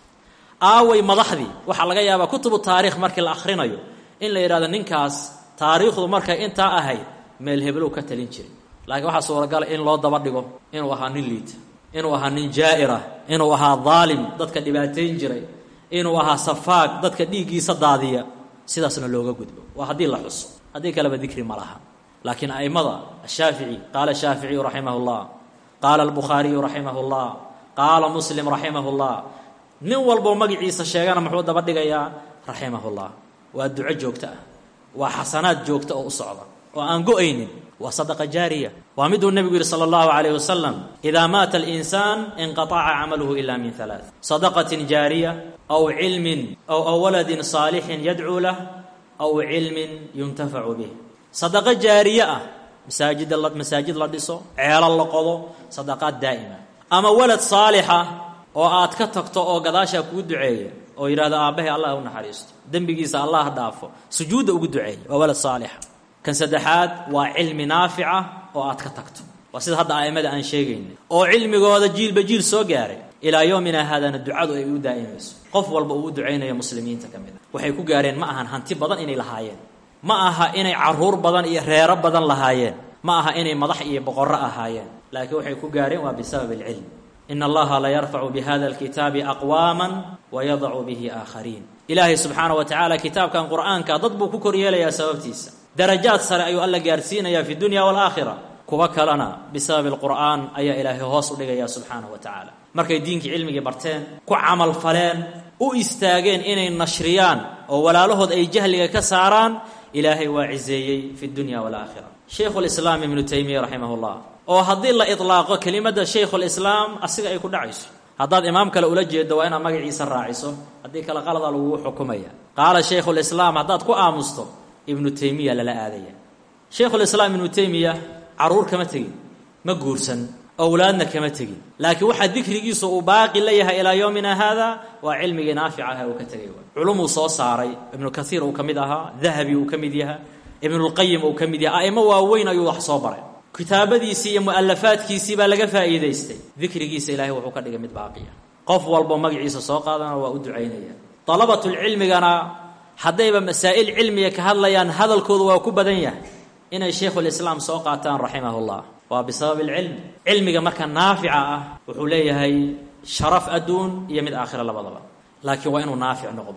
aaway madaxdii waxaa laga yaabaa kutubu taariikh markii la akhrinayo in la yidhahdo ninkaas taariikhdu markay intaa ahayd meel heblow ka talin jiray laakiin waxaa suuragala in loo daba dhigo inuu ahaa nin liita inuu ahaa nin jaa'ira inuu ahaa daalim dadka dhibaatayn jiray inuu ahaa safaag dadka dhiiggiisa daadiya sidaasna looga gudbo waa haddii la xuso haddii kaleba dikri ma laha laakiin a'immada ashaafici qaala shaaficiyu raximah llah qaala albukhaariyu raximah llah qaala muslim raximah llah nin walboo magaciisa sheegana muxuu daba dhigayaa raximah llah waa duco joogto ah waa xasanaad joogta oo u socda oo aan go-aynin waa sadaqa jaariya waa miduu nebigu yihi sala allahu calayh wasalam idaa maata alinsaan inqataca camaluhu ila min halaath sadaqatin jaariya aw cilmin aw aw waladin saalixin yadcuu lah aw cilmin yuntafacu bih sadaqo jaariye ah masaajid masaajid la dhiso ceelo la qodo sadaqaad daa'ima ama walad saalixa oo aad ka tagto oo gadaashaa kuu duceeya oo yidhahdo aabbahay allah u naxariisto dembigiisa allah dhaafo sujuudda ugu duceeya waa walad saalixa kan saddexaad waa cilmi naafica oo aad ka tagto waa sida hadda a'immada aan sheegaynay oo cilmigooda jiilba jiil soo gaaray ilaa yoomina haadana ducadu ay u daa'imayso qof walba uu u ducaynayo muslimiinta ka mid a waxay ku gaareen ma ahan hanti badan inay lahaayeen ma aha inay caruur badan iyo reero badan lahaayeen ma aha inay madax iyo boqorro ahaayeen laakiin waxay ku gaareen waa bisabab alcilm ina allaha la yarfacu bihada alkitaabi aqwaama wayadacu bihi aakhariin ilaahay subxaana wa tacaala kitaabkan qur'aanka dad buu ku koryeelayaa sababtiisa darajaad sare ayuu alla gaarsiinayaa fi dunya waalaakhira kuwa kalena bisababi alqur'aan ayaa ilaahay hoos u dhigaya subxaanahu wa tacaala markay diinkii cilmigii barteen ku camal faleen u istaageen inay nashriyaan oo walaalahood ay jahliga ka saaraan ilaahay waa ciseeyey fi dunya waalaakhira shaykhulislaam ibnu taymiya raximah llah oo haddii la idlaaqo kelimadda shaykhulislaam asiga ay ku dhacayso haddaad imaam kale ula jeedo waa inaad magaciisa raaciso haddii kale qalada lagugu xukumaya qaala shaykhulislaam haddaad ku aamusto ibnu taymiya lala aadaya shaykhulislaam ibnu taymiya caruur kama tegin ma guursan owlaadna kama tegin laakiin waxaa dikrigiisu uu baaqi la yahay ilaa yowmina haada waa cilmigii naafic aha uu ka tegay culumuu soo saaray ibnu kaiir uu ka mid ahaa dahabi uu ka mid yaha ibnulqayim uu ka mid yahay a'imo waaweyn ayuu wax soo baray kitaabadiisii iyo mu'alafaadkiisii baa laga faa'iidaystay dikrigiisa ilahay wuxuu ka dhigay mid baaqiya qof walbo magaciisa soo qaadana waa u ducaynaya dalabatulcilmigana haddayba masaa'il cilmiga ka hadlayaan hadalkoodu waa ku badan yahay inay shaykhulislaam soo qaataan raximahullah waa bisabab alcilm cilmiga marka naafica ah wuxuu leeyahay sharaf adduun iyo mid aakhira labadaba laakiin waa inuu naafic noqdo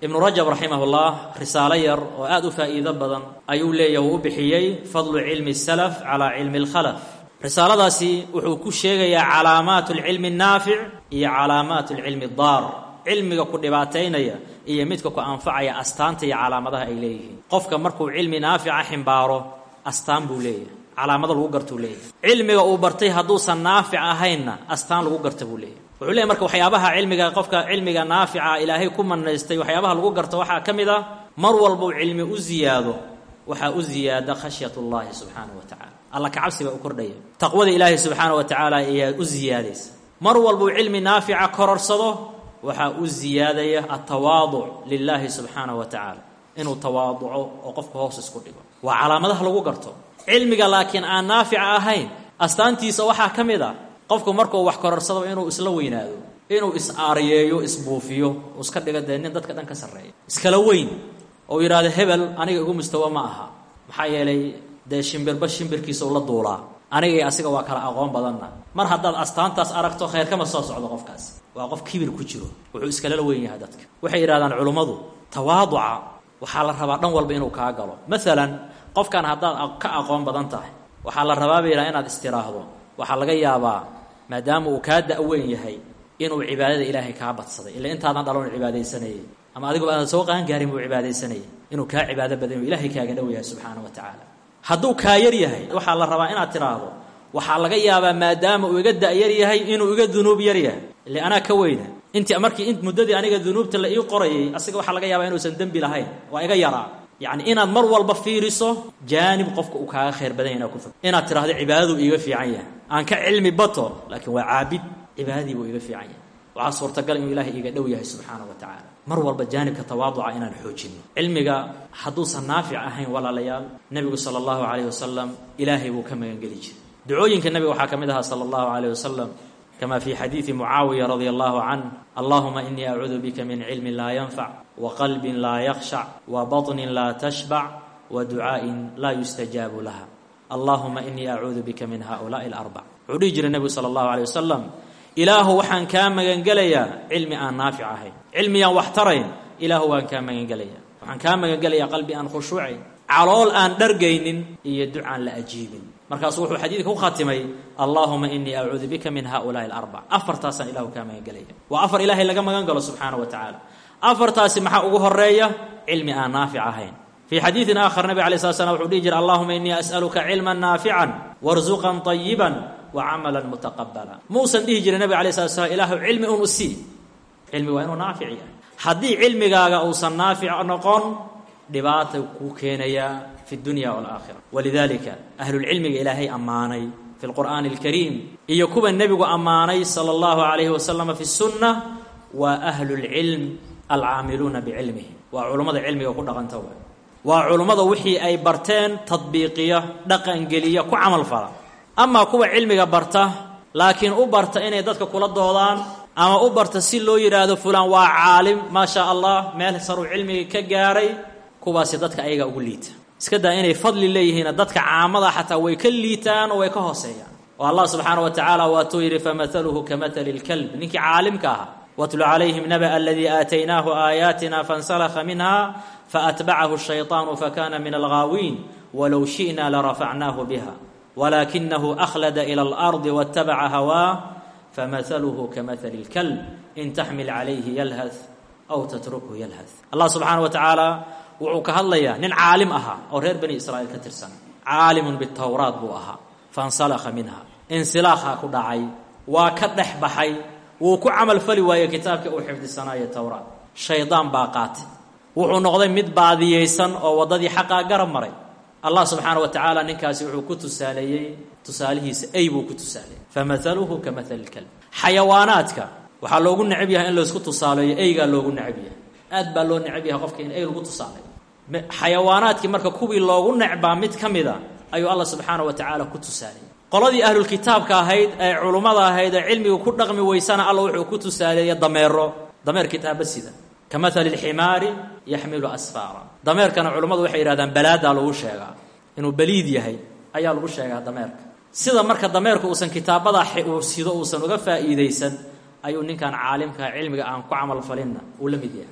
ibnu rajab raximahullah risaalo yar oo aada u faa'iido badan ayuu leeyahy uu u bixiyey fadlu cilmi salaf calaa cilmi alkhalaf risaaladaasi wuxuu ku sheegayaa calaamaat alcilmi annaafic iyo calaamaat alcilmi addaar cilmiga ku dhibaataynaya iyo midka ku anfacaya astaanta iyo calaamadaha ay leeyihiin qofka markuu cilmi naafica ximbaaro astaan buu leeyahay calaamado lagu gartuu leeyahay cilmiga uu bartay hadduusan naafic ahaynna astaan lagu garta buu leeyahay wuxuu leeyahy marka waxyaabaha cilmiga qofka cilmiga naafica ilaahay ku manaystay waxyaabaha lagu garto waxaa ka mid ah mar walbuu cilmi u ziyaado waxaa u ziyaada khashyat ullahi subxaanahu wa tacala alla kacabsi baa u kordhaya taqwada ilaahay subxaana wa tacaala ayaa u ziyaadaysa mar walbuu cilmi naafica kororsado waxaa u ziyaadaya altawaaduc lilaahi subxaanahu wa tacaala inuu tawaaduco oo qofka hoos isku dhigo waa calaamadaha lagu garto cilmiga laakiin aan naafica ahayn astaantiisa waxaa ka mid a qofku markuu wax kororsado inuu isla weynaado inuu is-aariyeeyo isbuufiyo iska dhiga dee nin dadka dhan ka sarreeya iskala weyn oo yidhaahdo hebel aniga igu mustawa ma aha maxaa yeelay dee shimbirba shimbirkiisa ula duulaa aniga iyo asiga waa kala aqoon badanna mar haddaad astaantaas aragto khayr kama soo socdo qofkaas waa qof kibir ku jiro wuxuu iskalala weyn yahay dadka waxay yidhahdaan culummadu tawaaduca waxaa la rabaa dhan walba inuu kaa galo maalan qofkan haddaad ka aqoon badan tahay waxaa la rabaa bay yidhaha inaad istiraahdo waxaa laga yaabaa maadaama uu kaa da-weyn yahay inuu cibaadada ilaahay kaa badsaday illa intaadan dhalon cibaadaysanayay ama adigoo aadan soo qaan gaarin buu cibaadaysanayay inuu kaa cibaado badan inuu ilaahay kaaga dhow yahay subxaana wa tacaala hadduu kaa yar yahay waxaa la rabaa inaad tiraahdo waxaa laga yaabaa maadaama uu iga da-yar yahay inuu iga dunuub yar yahay ile anaa ka weyna intii markii in muddadii aniga dunuubta la ii qorayay asiga waxaa laga yaabaa inuusan dembi lahayn waa iga yaraa yacni inaad mar walba fiiriso jaanib qofka uu kaaga khayr badan yahy inaad ku fog inaad tiraahdo cibaadaduu iiga fiican yahay aan ka cilmi bato laakiin waa caabid cibaadadii buu iiga fiican yahay waxaa suurtagal inuu ilaahay iiga dhow yahay subxaana wa tacaala mar walba jaanibka tawaaduca inaan xoojinno cilmiga hadduusan naafic ahayn walaalayaal nebigu sala allahu calayhi wasalam ilaahay buu ka magangeli jiray ducooyinka nebiga waxaa ka mid ahaa sala allahu calayh wasalam kama fi xadiidi mucaawiya radia allahu canh allahuma inii acuudu bika min cilmin laa yanfac wa qalbin laa yakhshac wa baطnin laa tashbac wa ducaa'in laa yustajaabu laha allahuma inii acuudu bika min haulaai alarbac wuxuu dhihi jiray nebigu sala allahu aleyh wasalam ilaahu waxaan kaa magangelayaa cilmi aan naafic ahayn cilmiyaan wax tarayn ilaahu waan kaa magangelayaa waxaan kaa magangelayaa qalbi aan khushuucayn calool aan dhargaynin iyo ducaan la ajiibin markaasuu wuxuu xadiidka ku khatimay allahuma inii acuudu bika min haulaai alarbac afartaasaan ilahu kaa magangelaya waa afar ilaahay laga magan galo subxaana wa tacaala afartaasi maxaa ugu horeeya cilmi aan naafic ahayn fii xadiidin aakhar nabig alay slat slam wuxuu dhihi jira allahuma inii as'aluka cilman naafican warzuqan طayiban wa camalan mutaqabala muusan dhihi jirin nabig alay slat slam ilaahu cilmi un usii cilmi waa inuu naafic yahay haddii cilmigaaga uusan naafic noqon dhibaata kuu keenayaa fi dunya waalaakhira walidalika ahlulcilmiga ilaahay ammaanay fi lqur'aani alkariim iyo kuwa nebigu ammaanay sala allahu calayhi wasalama fi sunna waa ahlulcilm alcaamiluuna bicilmihi waa culummada cilmiga ku dhaqanta wa waa culummada wixii ay barteen tadbiiqiya dhaqangeliya ku camal fala amaa kuwa cilmiga barta laakiin u barta inay dadka kula doodaan ama u barta si loo yidhaahdo fulaan waa caalim maa shaa allah meel saruu cilmiga ka gaaray kuwaasi dadka ayaga ugu liita iska daa inay fadli leeyihiin dadka caamada xataa way ka liitaan oo way ka hooseeyaan oo allah subxaana wa tacaala waatuu yidhi famahaluhu kamatali lkalb ninkii caalimka ahaa watlu calayhim naba aladii aataynaahu aayaatina fansalakha minha faatbacahu shayطaanu fakana min alghaawiin walow shi'na larafacnaahu biha walakinahu akhlada ila alardi waاtabaca hawaa famahaluhu kamahali اlkalb in taxmil calayhi yalhath aw tatrukhu yalhath allah subxaana wa tacaala wuxuu ka hadlayaa nin caalim ahaa oo reer bani israa'iil ka tirsan caalimun bitowraat buu ahaa fansalakha minha insilaakhaa ku dhacay waa ka dhex baxay wuu ku camal fali waayey kitaabkii uu xifdisanaayo towraat shaydaan baa qaatay wuxuu noqday mid baadiyeysan oo waddadii xaqaa garab maray allah subxaana wa tacaala ninkaasi wuxuu ku tusaaleeyey tusaalihiisa ey buu ku tusaaleeyey famahaluhu ka mahali lkalb xayawaanaadka waxaa loogu necab yahay in laysku tusaaleeyo eygaa loogu necab yahay aad baa loo necab yahay qofka in ey lagu tusaaleeyo xayawaanaadkii marka kuwii loogu necbaa mid ka mida ayuu allah subxaana wa tacaala ku tusaaleeyey qoladii ahlulkitaabka ahayd ee culummada ahayd ee cilmiga ku dhaqmi weysana alla wuxuu ku tusaaleeyey dameero dameer kitaaba sida ka mahali lximaari yaxmilu asfaara dameerkana culummadu waxay yidhahdaan balaadaa lagu sheegaa inuu baliid yahay ayaa lagu sheegaa dameerka sida marka dameerku uusan kitaabada uu sido uusan uga faa'iidaysan ayuu ninkan caalimka cilmiga aan ku camal falinna uu la mid yahay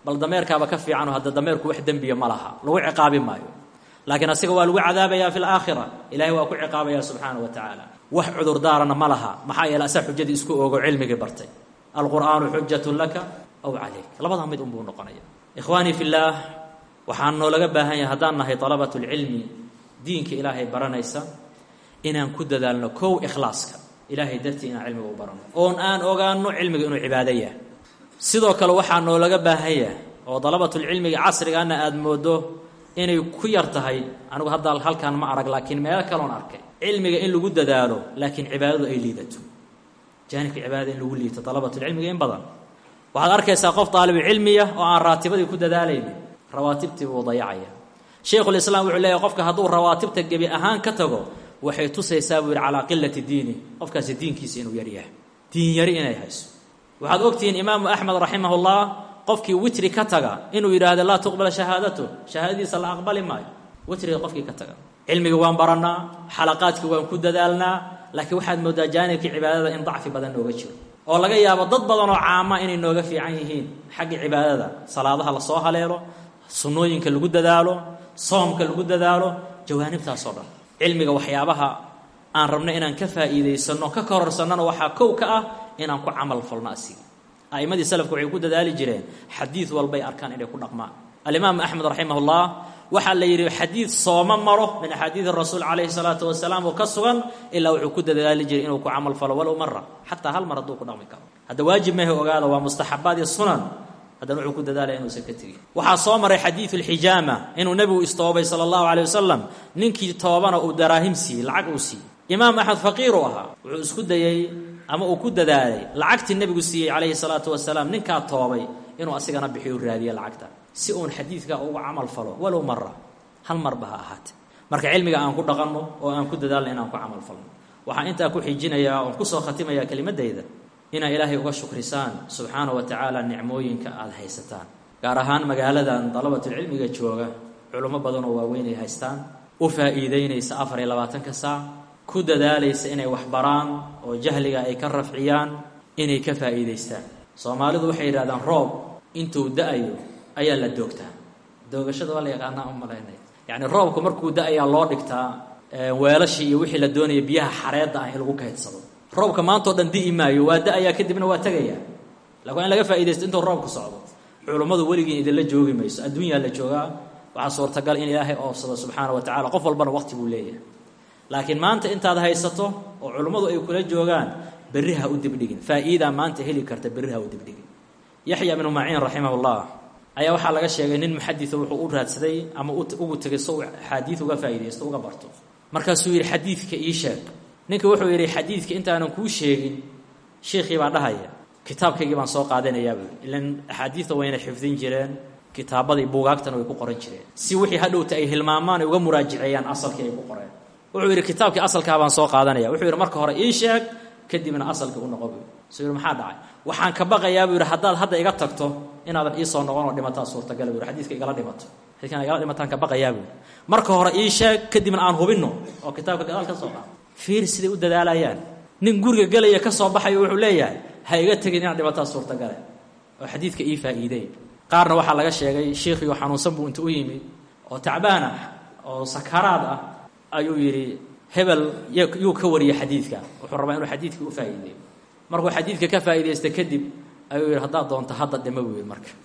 bal dameerkaaba ka fiican oo hadda dameerku wax dembiya ma laha lagu ciqaabi maayo laakiin asiga waa lagu cadaabayaa fi laakhira ilahay waa ku ciqaabaya subxaana wa tacaala wax cudurdaarana ma laha maxaa yeele asaa xujadii isku ogo cilmigii bartay alqur'aanu xujatun laka aw calayk labadaa mid unbuu noqonaya ikhwaanii fi llaah waxaan noolaga baahan yahay haddaan nahay dalabat lcilmi diinka ilaahay baranaysa inaan ku dadaalno kow ikhlaaska ilaahay dartii inaan cilmiga u barano oon aan ogaano cilmiga inuu cibaado yahay sidoo kale waxaa noolaga baahan yahay oo dalabatulcilmiga casrigaana aada moodo inay ku yar tahay anigu hadda halkaan ma arag laakiin meelo kaloon arkay cilmiga in lagu dadaalo laakiin cibaadadu ay liidato jaanibka cibaadada in lagu liito dalabatulcilmiga in badan waxaad arkaysaa qof daalibu cilmiya oo aan raatibadii ku dadaalaynin rawaatibtii buu dayacaya shaykhulislaam wuxuu leeyahy qofka hadduu rawaatibta gebi ahaan ka tago waxay tusaysaa buu yidhi calaa qilati diini qofkaasi diinkiisa inuu yaryahay diin yari inay hayso waxaad ogtihiin imaamu axmed raximahullah qofkii witri ka taga inuu yidhaahdo laa tuqbala shahaadatu shahaadadiisa la aqbali maayo witriga qofkii ka taga cilmiga waan barannaa xalaqaadkii waan ku dadaalnaa laakiin waxaad moodaa jaanibkii cibaadada in dacfi badan nooga jiro oo laga yaabo dad badan oo caama inay nooga fiican yihiin xagga cibaadada salaadaha lasoo haleelo sunnooyinka lagu dadaalo soomka lagu dadaalo jawaanibtaasoo dhan cilmiga waxyaabaha aan rabno inaan ka faa'iidaysanno ka kororsannona waxaa kow ka ah inaan ku camal falno asiga a'immadii salafku waxay ku dadaali jireen xadiid walbay arkaan inay ku dhaqmaan alimaam axmed raximahullah waxaa la yidhi xadiid sooma maro min axaadiidi rasuul calayhi salaatu wasalaam oo ka sugan ilaa wuxuu ku dadaali jiray inuu ku camal falo walow mara xataa hal mar hadduu ku dhaqmi karo hadda waajib mehe ogaada waa mustaxabaad iyo sunan haddana wuxuu ku dadaalaya inuusan ka tegin waxaa soo maray xadiidu lxijaama inuu nebigu istoobay sala allahu caleyh wasalam ninkii toobana uu daraahim siiyey lacag uu siiyey imaam axmed faqiir uu ahaa wuxuu isku dayey ama uu ku dadaalay lacagtii nebigu siiyey calayhi salaatu wasalaam ninkaa toobay inuu asigana bixiyo raadiye lacagta si uun xadiidka ugu camal falo walow mara hal marba ha ahaatee marka cilmiga aan ku dhaqanno oo aan ku dadaalno inaan ku camal falno waxaan intaa ku xijinayaa oon kusoo khatimayaa kelimadayda inaa ilaahay uga shukrisaan subxaana wa tacaala nicmooyinka aada haysataan gaar ahaan magaaladan dalabatulcilmiga jooga culummo badan oo waaweyn ay haystaan u faa'iideynaysa afar iyo labaatanka saac ku dadaalaysa inay wax baraan oo jahliga ay ka rafciyaan inay ka faa'iidaystaan soomaalidu waxay yidhahdaan roob intuu da-ayo ayaa la doogtaa doogashada waa la yaqaanaa u malaynaya yacni roobku markuu da-ayaa loo dhigtaa weelashii iyo wixii la doonaya biyaha xareedda ah in lagu kaydsado roobka maantao dhan di'i maayo waa da-ayaa kadibna waa tegayaa lakin waa in laga faaidaysto intuu roobku socdo culummadu weligiin idinla joogi mayso adduunyaa la joogaa waxaa suurtagal in ilaahay oofsado subxaana wa tacala qof walbana waqti buu leeyahay laakiin maanta intaad haysato oo culummadu ay kula joogaan berri ha u dibdhigin faa'iidaa maanta heli karta berri ha u dibdhigin yaxya bnu maciin raximahullah ayaa waxaa laga sheegay nin muxadisa wuxuu u raadsaday ama ugu tegay so axaadiid uga faa'iidaysto uga barto markaasuu yidhi xadiidka ii sheeg ninka wuxuu yidhi xadiidka intaanan kuu sheegin sheikii baa dhahaya kitaabkaygii baan soo qaadanayaa buu yidhi ilan axaadiidta wayna xifdin jireen kitaabadii buugaagtana way ku qoran jireen si wixii hadhowta ay hilmaamaan ay uga muraajiceeyaan asalkii ay ku qoreen wuxuu yidhi kitaabkii asalkaa baan soo qaadanaya wuxuu yidhi marka hore ii sheeg kadibna asalkii u noqo buu suu yidhi maxaa dhacay waxaan ka baqayaa buu yidhi haddaad hadda iga tagto inaadan ii soo noqon oo dhimataa suurtagala buu yidhi xadiidka igala dhimato xadiidkan igala dhimataan ka baqayaa buu yidhi marka hore ii sheeg kadibna aan hubinno oo kitaabka gadaal ka soo qaado fiir siday u dadaalayaan nin guriga gelaya ka soo baxayo wuxuu leeyahay ha iga tegin inaad dhimataa suurtagale oo xadiidka ii faa'iideey qaarna waxaa laga sheegay shiikhiioo xanuunsan buu inta u yimid oo tacbaan ah oo sakaraad ah ayuu yidhi hebel yuu ka wariyay xadiidka wuxuu rabaa inuu xadiidkii u faa'iideeyo markuu xadiidka ka faa'iidaysta kadib ayuu yidhi haddaad doonto hadda dhima buu yidhi marka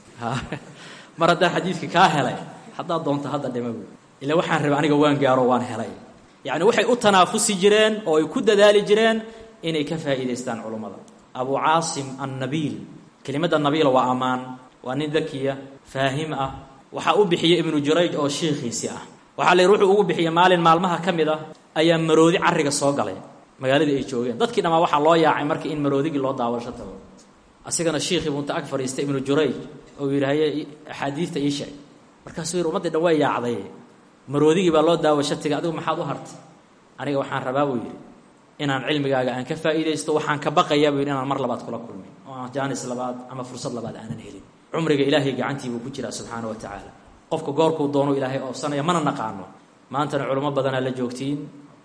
mar haddaan xadiidka kaa helay haddaad doonto hadda dhima buu ila waxaan rabay aniga waan gaaro waan helay yacni waxay u tanaafusi jireen oo ay ku dadaali jireen inay ka faa'iidaystaan culummada abu caasim annabiil kelimadda nabiila waa ammaan waa nin dakiya faahim ah waxaa u bixiyey ibnu jurayj oo shiikhiisi ah waxaa la yidhi wuxuu ugu bixiyey maalin maalmaha ka mid ah ayaa maroodi carriga soo galay magaaladii ay joogeen dadkii dhammaa waxaa loo yaacay markii in maroodigii loo daawasho tago asigana shiikhii buu inta ag fadhiistay ibnu jurayj oo yidhi haye axaadiidta ii sheeg markaasuu yidhi ummaddii dhan way yaacday maroodigii baa loo daawasho tegay adigu maxaad u hartay aniga waxaan rabaa buu yidhi inaan cilmigaaga aan ka faa'iidaysto waxaan ka baqayaa buu yidhi inaan mar labaad kula kulmin oo aan jaanis labaad ama fursad labaad aanan helin cumriga ilaahay gacantii buu ku jiraa subxaana wa tacaala qofka goorkuu doonu ilaahay oofsanaya mana naqaano maantana culummo badanaa la joogtiin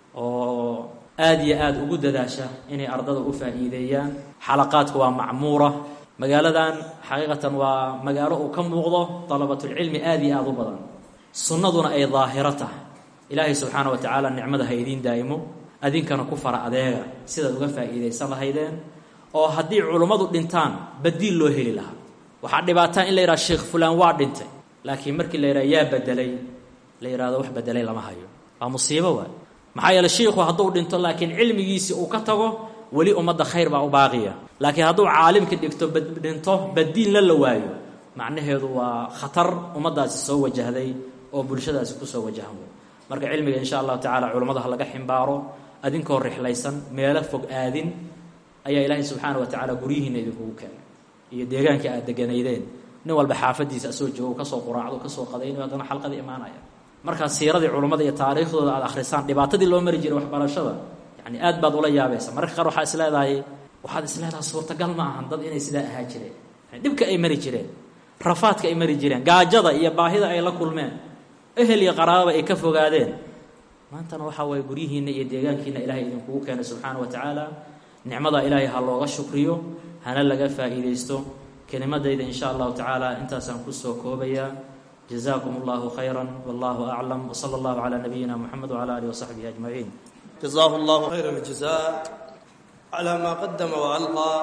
oo aad iyo aad ugu dadaasha inay ardada u faa'iideeyaan xalaqaadku waa macmuura magaaladan xaqiiqatan waa magaalo uu ka muuqdo dalabatulcilmi aada iyo aada u badan sunnaduna ay daahiro tahay ilaahay subxaana wa tacaala nicmada ha idiin daa'imo adinkana ku fara adeega sidaad uga faa'iidaysan lahaydeen oo haddii culummadu dhintaan badiil loo heli lahaa waxaa dhibaataa in la yidhaha sheekh fulaan waa dhintay laakiin markii la yidhaha yaa bedelay la yidhahdo wax bedelay lama hayo waa musiibo waay maxaa yeele shiikhu hadduu dhinto laakiin cilmigiisii uu ka tago weli ummadda khayr baa u baaqiya laakiin hadduu caalimka dhigto dhinto badiilna la waayo macnaheedu waa khatar ummaddaasi soo wajahday oo bulshadaasi kusoo wajahan wey marka cilmiga insha allahu tacala culummada ha laga ximbaaro adinkoo rixlaysan meelo fog aadin ayaa ilaahay subxaana wa tacaala guryihiina idinkugu keenay iyo deegaanka aad deganaydeen nin walba xaafadiisa asoo joogo kasoo quraacdo kasoo qadaynayo haddana xalqadii imaanaya markaa siiradii culummada iyo taariikhdooda aad akhrisaan dhibaatadii loo mari jiray waxbarashada yani aad baad ula yaabaysa mararka qaar waxaa is leedahay waxaad is leedahay suurtagal ma ahan dad inay sidaa ahaa jireen yani dhibka ay mari jireen rafaadka ay mari jireen gaajada iyo baahida ay la kulmeen ehel iyo qaraababa ay ka fogaadeen maantana waxaa waye guryihiinna iyo deegaankiina ilahay idinkugu keenay subxaana wa tacaala nicmada ilaahay ha looga shukriyo hana laga faa'iidaysto kelimadayda in sha allahu tacaala intaasaan kusoo koobayaa jazakum allahu khayra wallahu aclam wsala allahu calaa nabiyina moxamed wcala alihi wasaxbihi ajmaciin jazaahu allahu khayra aljazaa calaa maa qadama wa alqaa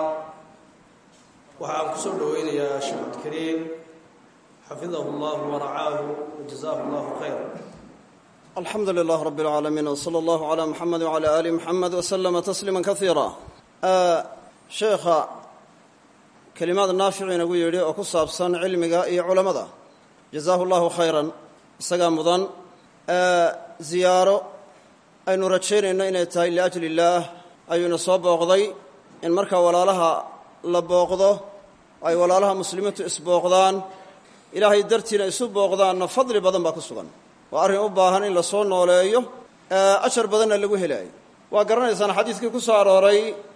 waxaan kusoo dhoweynayaa sheekh cabdikariim xafidahu allahu waracaahu wajazaahu allahu khayra alxamdu lilah rab اlcaalamiin wslى اllahu عlى muxamed wعlى ali muxamed wslama tasliima kaiira sheekha kelimaad naafici inagu yidhi oo ku saabsan cilmiga iyo culammada jazaahu llahu khayran isagaa mudan ziyaaro aynu rajaynayno inay tahay liajli illaah ayuuna soo booqday in markaa walaalaha la booqdo ay walaalaha muslimiintu isbooqdaan ilaahay dartiina isu booqdaanna fadli badan baa ku sugan waa arrin u baahan in la soo nooleeyo ajar badanna lagu helaayo waa garanaysaan xadiidkii ku soo arooray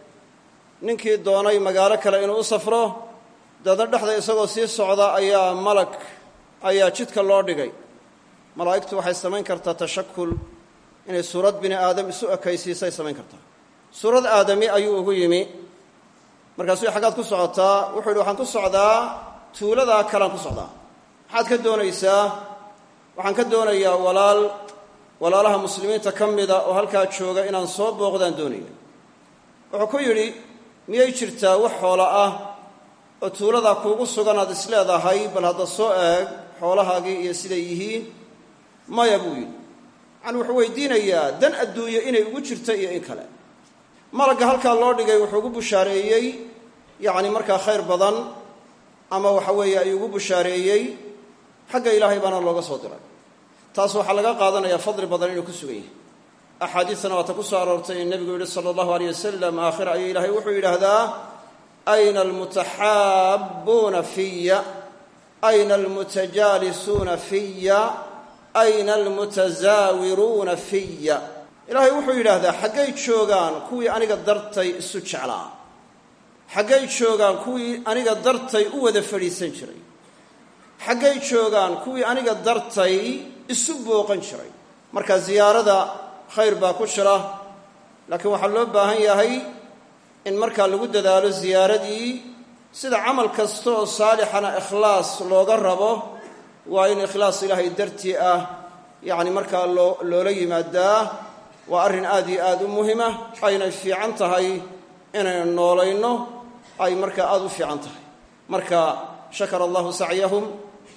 ninkii doonay magaalo kale inuu u safro daedna dhexda isagoo sii socda ayaa malag ayaa jidka loo dhigay malaa'igtu waxay samayn kartaa tashakul inay suurad bini aadam isu ekaysiisay samayn kartaa suurad aadami ayuu ugu yimi markaasuu xaggaad ku socotaa wuxuu yidhi waxaan ku socdaa tuuladaa kalean ku socdaa maxaad ka doonaysaa waxaan ka doonayaa walaal walaalaha muslimiinta ka mida oo halkaa jooga inaan soo booqdaan doonaya wuxuu ku yidhi miyay jirtaa wax xoola ah oo tuuladaa kuugu sugan aad isleedahay bal hadda soo eeg xoolahaagii iyo siday yihiin maya buu yidhi yacani wuxuu weydiinayaa dan adduunye inay ugu jirto iyo in kale malagga halkaa loo dhigay wuxuu ugu bushaareeyey yacni markaa khayr badan ama waxa weeye ayuu ugu bushaareeyey xagga ilaahay baana looga soo diray taas waxaa laga qaadanayaa fadli badan inuu ku sugan yahay axaadiistana waata ku soo aroortay in nebigu yihi sala allahu aleyh wasalam aakhira ayuu ilaahay wuxuu yidhaahdaa ayna almutaxaabbuuna fiya ayna almutajaalisuuna fiya ayna almutasaawiruuna fiya ilaahay wuxuu yidhaahdaa xaggay joogaan kuwii aniga dartay isu jeclaa xaggay joogaan kuwii aniga dartay u wada fadhiisan jiray xaggay joogaan kuwii aniga dartay isu booqan jiray marka ziyaarada khayr baa ku jira laakiin waxaa loo baahan yahay in markaa lagu dadaalo ziyaaradii sida camal kasta oo saalixana ikhlaas looga rabo waa in ikhlaas ilaahay dartii ah yacni markaa loo loola yimaadaa waa arrin aad iyo aad u muhima aynay fiican tahay inaynu noolayno ay markaa aada u fiican tahay marka shakara allahu sacyahum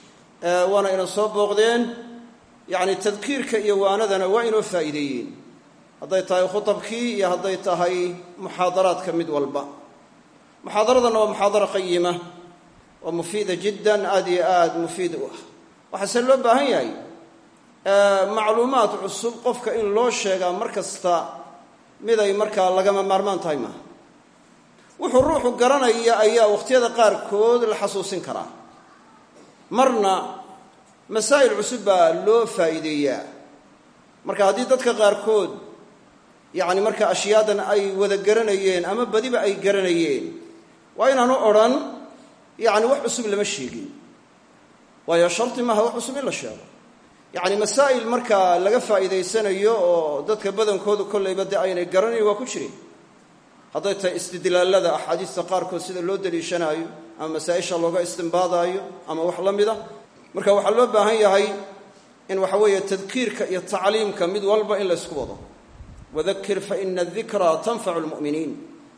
waana ina soo booqdeen yacni tadkiirka iyo waanadana waa inoo faa'iideeyeen hadday tahay khutabkii iyo hadday tahay muxaadaraadka mid walba muxaadaradanna waa muxaadara qayima waa mufiida jiddan aad iyo aad mufiid u ah waxaase loo baahan yahay macluumaad cusub qofka in loo sheegaa mar kasta miday markaa lagama maarmaan tahay maaha wuxuu ruuxu garanaya ayaa wakhtiyada qaarkood la xasuusin karaa marna masaa'il cusub baa loo faa'iideeyaa marka haddii dadka qaarkood yacni marka ashyaadan ay wada garanayeen ama badiba ay garanayeen waa inaanu odhan yacni wax cusub lama sheegin waayo sharti maaha wax cusub in la sheego yacni masaa'il markaa laga faa'iidaysanayo oo dadka badankoodu kollayba dee aynay garanayn waa ku jireen hadday tahay istidlaallada axaadiista qaarkood sida loo deliishanaayo ama masaa-isha looga istimbaadaayo ama wax la mida marka waxaa loo baahan yahay in waxa weeye tadkiirka iyo tacliimka mid walba in la ysku wado wadakir fa ina adikraa tanfacu lmu'miniin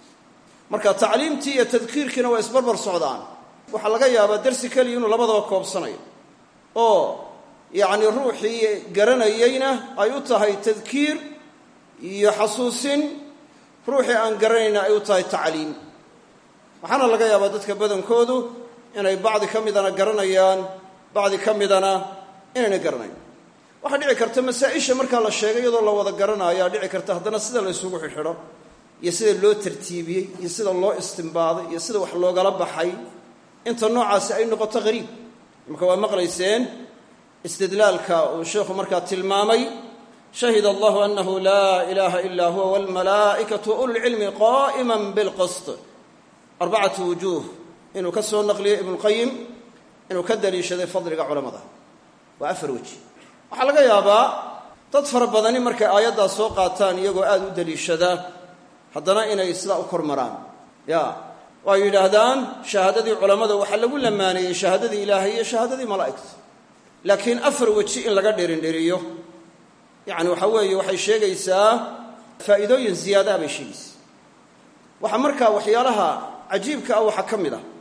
marka tacliimtii iyo tadkiirkiina waa isbarbar socdaan waxaa laga yaabaa darsi keliya inuu labadaba koobsanayo oo yacni ruuxii garanayeyna ay u tahay tadkiir iyo xasuusin ruuxii aan garanayna ay u tahay tacliim waxaana laga yaabaa dadka badankoodu inay bacdi ka midana garanayaan bacdi ka midana inayna garanayn waxaa dhici karta masaa-isha markaa la sheegay iyadoo la wada garanaayaa dhici karta haddana sida la ysugu xidxidho iyo sida loo tartiibiyey iyo sida loo istimbaaday iyo sida wax loogala baxay inta noocaasi ay noqoto hariib marka waa maqlayseen istidlaalka uu sheekhu markaa tilmaamay shahid allahu anahu laa ilaaha ilaa huwa walmalaa'ikatu wa ululcilmi qaa'ima bilqist arbacatu wujuuh inuu ka soo naqliyey ibnuqayim inuu ka daliishaday fadliga culamada waa afar weji waxaa laga yaabaa dad fara badani markay aayaddaa soo qaataan iyagoo aada u daliishada haddana inay sidaa u kor maraan ya oo ay yidhaahdaan shahaadadii culammada waxaa lagu lamaaneeyey shahaadadii ilaahay iyo shahaadadii malaa'igta laakiin afar weji in laga dhirindhiriyo yacni waxa weeye waxay sheegaysaa faa'iidooyin ziyaadaa bay sheegaysaa waxaa markaa waxyaalaha cajiibka ah waxaa ka mid ah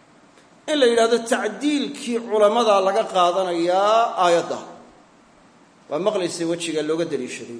in la yidhahdo tacdiilkii culammada laga qaadanayaa aayadda waa maqlaysa wejiga looga daliishaday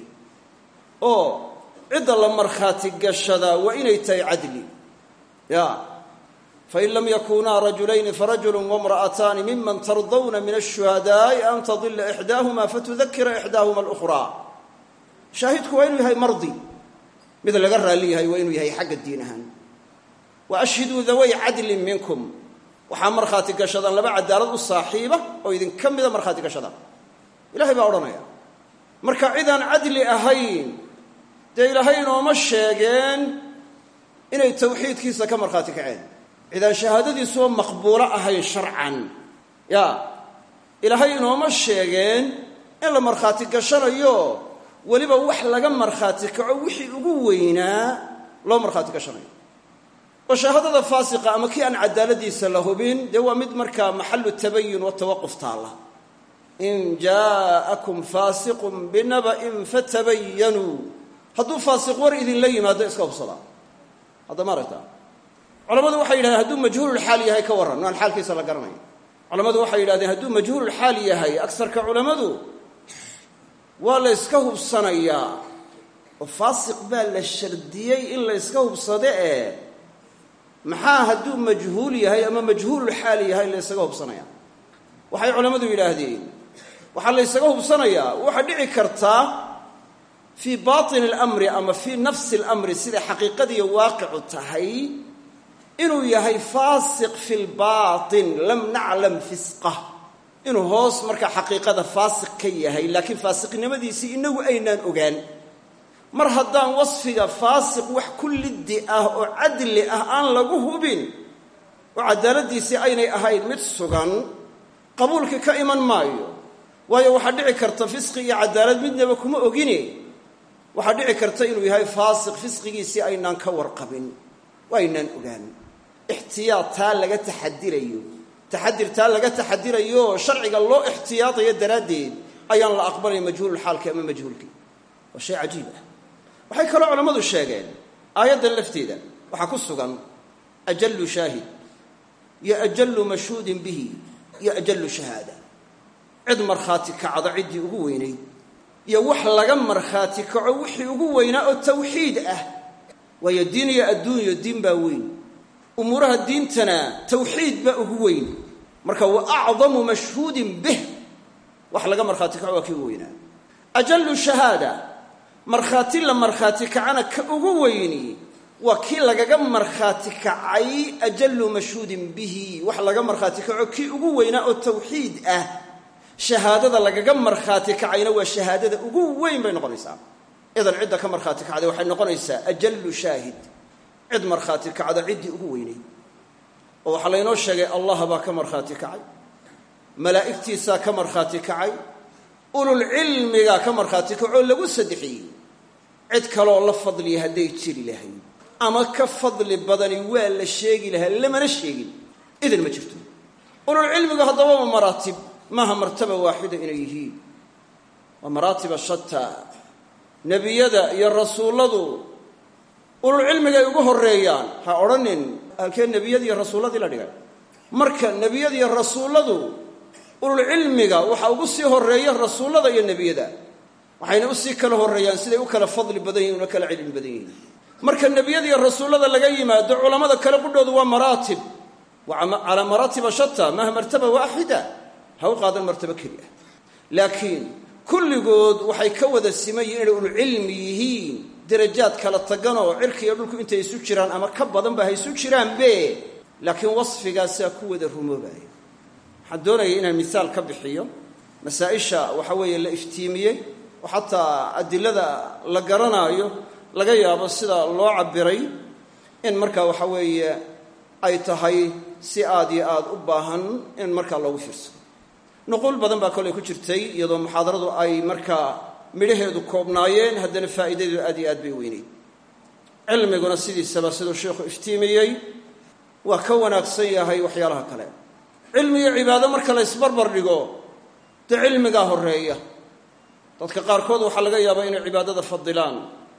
oo cidda la markhaati gashadaa waa inay tahay cadli ya fain lam yakunaa rajulayni farajulu wamra'ataani miman tardawna min ashuhadaa'i an tadila ixdaahuma fatudakira ixdaahuma alukhraa shaahidku waa inuu yahay mardi mid laga raalli yahay waa inuu yahay xagga diin ahaan wa ashhiduu daway cadlin minkum waxaa markhaati gashadaan laba cadaalad u saaxiiba oo idinka mida markhaati gashadaan ilahay baa odhanaya marka cidaan cadli ahayn dee ilaahay inooma sheegeen inay tawxiidkiisa ka markhaati kaceen cidaan shahaadadiisuba maqbuulo ahayn sharcan ya ilaahay inooma sheegeen in la markhaati gashanayo weliba wax laga markhaati kaco wixii ugu weynaa loo markhaati gashanayo oo shahaadada faasiqa ama kii aan cadaaladiisa la hubin dee waa mid markaa maxalu tabayun watawaquf taalla in jaa'akum faasiqun binaba'in fatabayanuu hadduu faasiq war idinla yimaado iska hubsadaa hadda ma aragtaa culamadu waxay yidhahdeen hadduu majhuululxaal yahay ka warran aan xaalkiisa la garanayo culamadu waxay yidhahdeen hadduu majhuululxaal yahay agsarka culammadu waa la yska hubsanayaa oo faasiq baa la shardiyey in la yska hubsade ee maxaa hadduu majhuul yahay ama majhuululxaal yahay la ysaga hubsanaya waxay culammadu yidhaahdeen waxaa la ysaga hubsanayaa waxaa dhici kartaa fii baatin alamri ama fii nafsi alamri siday xaqiiqadiiyo waaqicu tahay inuu yahay faasiq fi lbaatin lam naclam fisqah inuu hoos markaa xaqiiqada faasiq ka yahay laakiin faasiqnimadiisii inagu aynaan ogaan mar haddaan wasfiga faasiq wax ku liddi ah oo cadli ah aan lagu hubin oo cadaaladiisii aynay ahayn mid sugan qabuulkii ka iman maayo waayo waxaa dhici karta fisqi iyo cadaalad midnaba kuma ogine waxaa dhici karta inuu yahay faasiq fisqigiisii aynaan ka warqabin oo aynaan ogaan ixtiyaad taa laga taxadirayo taxadir taa laga taxadirayo sharciga loo ixtiyaadayo daraaddeed ayaan la aqbalay majhuululxaalki ama majhuulkii waa shay cajiib ah waxay kaloo culammadu sheegeen aayaddan lafteeda waxaa ku sugan ajallu shaahid iyo ajallu mashhuudin bihi iyo ajallu shahaada cid markhaati kacda ciddii ugu weynayd iyo wax laga markhaati kaco wixii ugu weynaa oo tawxiid ah waayo diin iyo adduunyo diin baa weyn umuuraha diintana tawxiid baa ugu weyn marka wa acdamu mashhuudin bih wax laga markhaati kaco waa kii ugu weynaa ajallu shahaada markhaati la markhaati kacana ka ugu weyni waa kii lagaga markhaati kacay ajallu mashhuudin bihi wax laga markhaati kaco kii ugu weynaa oo tawxiid ah shahaadada lagaga markhaati kacayna waa shahaadada ugu weyn bay noqonaysaa idan cidda ka markhaati kacday waxay noqonaysaa ajallu shaahid cid markhaati kacda ciddii ugu weynayd oo waxaa laynoo sheegay allah baa ka markhaati kacay malaa'igtiisaa ka markhaati kacay ululcilmigaa ka markhaati kacoo lagu saddexiyey cid kaleoo la fadliya hadday jiri lahayd ama ka fadli badani waa la sheegi lahaa lamana sheegin idan ma jirto ululcilmigu haddaba waa maraatib maaha martaba waaxida inay yihiin waa maraatiba shataa nebiyada iyo rasuulladu ululcilmigay ugu horreeyaan ha odhanin halkee nebiyadii iyo rasuulladii la dhigay marka nebiyada iyo rasuulladu ululcilmiga waxaa ugu sii horreeya rasuullada iyo nebiyada waxayna u sii kala horreeyaan siday u kala fadli badan yihin una kala cilmi badan yihiin marka nebiyada iyo rasuullada laga yimaado culammada kale qudhoodu waa maraatib waa calaa maraatiba shata maaha martaba waaxida ha u qaadan martabo keli ah laakiin kulligood waxay ka wada siman yihin inay ulcilmi yihiin darajaad kala tagan oo cirka iyo dhulku intay isu jiraan ama ka badanba ha isu jiraanbe laakiin wasfigaasaa ku wada rumoobaya waxaan doonaya inaan misaal ka bixiyo masaa-isha waxa weeye la iftiimiyey oo xataa adilada la garanaayo laga yaabo sida loo cabiray in markaa waxa weeye ay tahay si aad iyo aada u baahan in markaa loogu fiirsado nuquul badan baa kolay ku jirtay iyadoo muxaadaradu ay markaa midhaheedu koobnaayeen haddana faa'iidadeedu aad iyo aad bay weyneyd cilmiguna sidiisaba siduu sheikhu iftiimiyey waa ka wanaagsan yahay waxyaalaha kale cilmi iyo cibaado marka la ysbarbar dhigo dee cilmigaa horreeya dadka qaarkood waxaa laga yaabaa inay cibaadada fadilaan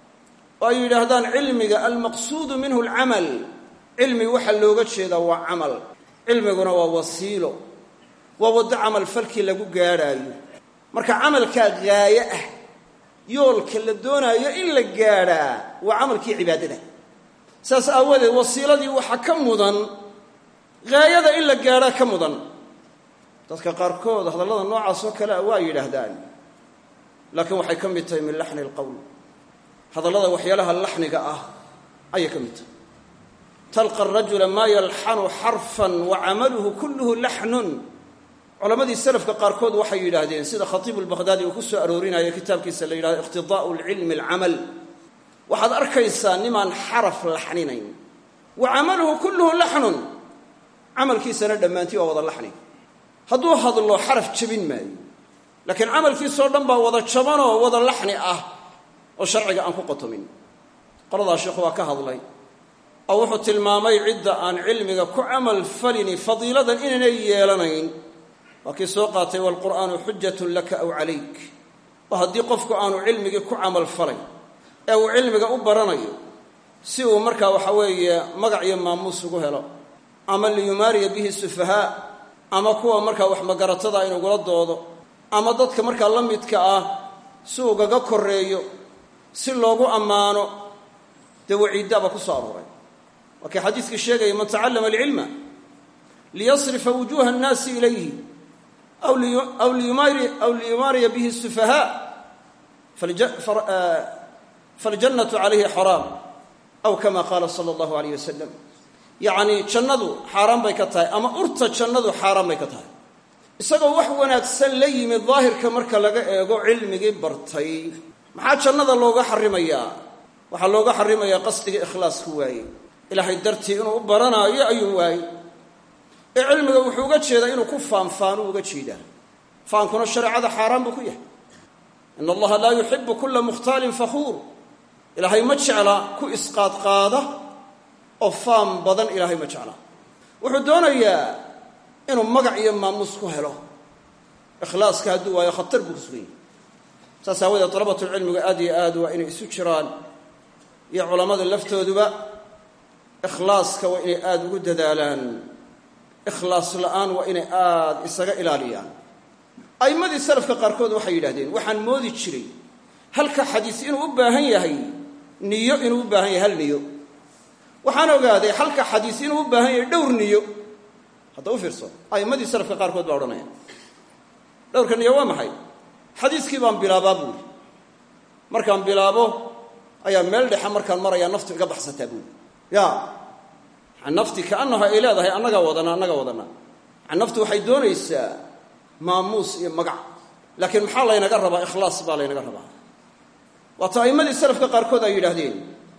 oo ay yidhaahdaan cilmiga almaqsuudu minhu alcamal cilmi waxaa looga jeedaa waa camal cilmiguna waa wasiilo waa waddo camal falkii lagu gaadhaayo marka camalkaa gaaye ah yoolka la doonaayo in la gaadhaa waa camalkii cibaadada saas aawadeed wasiiladii waxaa ka mudan gaayada in la gaadhaa ka mudan dadka qaarkood hadallada noocaas oo kale a waa yidhaahdaan laakiin waxay ka mid tahay min laxni alqowl hadallada waxyaalaha laxniga ah ayay ka mid tahay talqa arajula maa yalxanu xarfan wa camaluhu kulluhu laxnun culammadii salafka qaarkood waxay yidhaahdeen sida khatiibu lbakhdaadi uu ku soo aroorinaya kitaabkiisa la yidhahdo iqtidaa'u lcilmi alcamal waxaad arkaysaa nimaan xaraf laxninayn wa camaluhu kulluhu laxnun camalkiisana dhammaantii waa wada laxni hadduu hadlo xaraf jebin maayo laakiin camalkiisoo dhan baa wada jabanoo wada laxni ah oo sharciga aan ku qotomin qoladaa sheikhu waa ka hadlay oo wuxuu tilmaamay cidda aan cilmiga ku camal falini fadiiladan inaynay yeelanayn waa kii soo qaatay waalqur'aanu xujatun laka aw calayk oo haddii qofku aanu cilmigii ku camal falay ee uu cilmiga u baranayo si uu markaa waxa weeye magac iyo maamuus ugu helo ama liyumaariya bihi sufahaa ama kuwa markaa wax magaratada inugula doodo ama dadka markaa la midka ah si ugaga koreeyo si loogu ammaano dee waciiddaaba ku soo arooray waa kii xadiiskii sheegaya man tacallama alcilma liyasrifa wujuuha annaasi ilayhi aw liyumaariya bihi sufahaa faljannatu calayhi xaraam aw kama qaala sala allahu alayh wasalam yacnii jannadu xaaraan bay ka tahay ama urta jannadu xaaraan bay ka tahay isagoo wax wanaagsan la yimid daahirka marka laga eego cilmigii bartay maxaa jannada looga xarimayaa waxaa looga xarimayaa qasdiga ikhlaasku waaye ilaahay dartii inuu u baranaayo ayuu waayey ee cilmiga wuxuu uga jeedaa inuu ku faanfaanuu uga jeedaa faankuna shareecada xaaraan buu ku yahay in allaha laa yuxibu kula mukhtaalin fakhuur ilaahay ma jecla ku isqaadqaada oo faan badan ilaahay ma jecla wuxuu doonayaa inuu magac iyo maamuus ku helo ikhlaaska hadduu waayo khatar buu ku sugan yahay saas aawadeed dalabatulcilmigu aad iyo aad waa inay isu jiraan iyo culammada laftooduba ikhlaaska waa inay aada ugu dadaalaan ikhlaas la-aan waa inay aada isaga ilaaliyaan a'immadii salafka qaarkood waxay yidhahdeen waxaan moodi jiray halka xadiis inuu u baahan yahay niyo inuu u baahan yahay hal niyo waxaan ogaaday halka xadiis inuu u baahan yahay dhowr niyo hadda u fiirso a'immadii salafka qaarkood baa odhanaya dhowrka niyo waa maxay xadiiskii baan bilaabaa buuri markaan bilaabo ayaa meel dhexe markaan marayaa naftu iga baxsataa buuri ya nafti kaanaha ay leedahay annagaa wadana annagaa wadana naftu waxay doonaysaa maamuus iyo magac laakiin maxaa laynaga rabaa ikhlaas baa laynaga rabaa waata a'immadii salafka qaarkood ay yidhaahdeen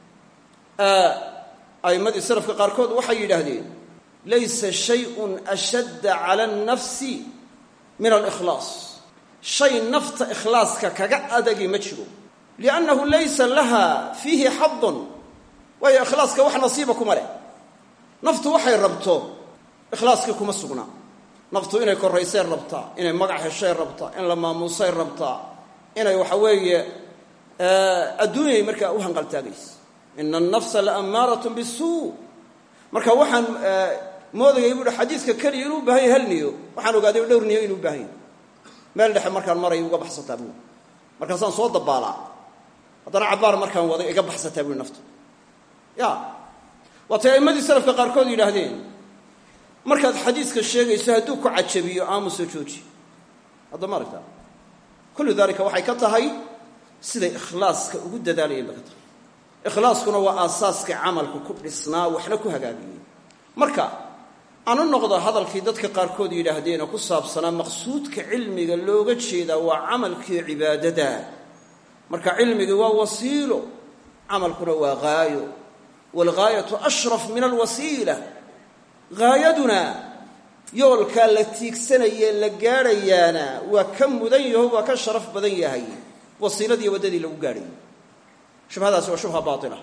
a'immadii salafka qaarkood waxay yidhaahdeen laysa shayun ashadda cala annafsi min alikhlaas shay nafta ikhlaaska kaga adagi ma jiro liannahu laysa laha fiihi xadun waayo ikhlaaska wax nasiiba kuma leh naftu waxay rabto ikhlaaskii kuma sugnaa naftu inay korraysay rabtaa inay magac heshay rabtaa in la maamuusay rabtaa inay waxa weeye adduunyay markaa u hanqaltaagaysa ina annafsa la ammaaratun bisuu marka waxaan moodayay buuhi xadiidka keliya inuu u baahan yahy hal niyo waxaan ogaaday dhowr niyo inuu u baahan yahy meel dhexe markaan maray uga baxsataa buui markaasaan soo dabaalaa haddana cabbaar markaan waday iga baxsataa buui naftu ya waatay a'immadii salafka qaarkood yidhaahdeen markaad xadiiska sheegayso hadduu ku cajabiyo aamuso jooji hadda ma aragtaa kullu daalika waxay ka tahay siday ikhlaaska ugu dadaalayeen bay ka tahay ikhlaaskuna waa aasaaska camalku ku dhisnaa waxna ku hagaagiyey marka aan u noqdo hadalkii dadka qaarkood yidhaahdeen oo ku saabsanaa maqsuudka cilmiga looga jeedaa waa camalkii cibaadada marka cilmigii waa wasiilo camalkuna waa haayo waalghaayatu ashraf min alwasiila haayaduna yoolkaa la tiigsanayee la gaadhayaana waa ka mudan yaho waa ka sharaf badan yahay wasiiladiiyo waddadii lagu gaadhayay shubhadaasi waa shubha baatila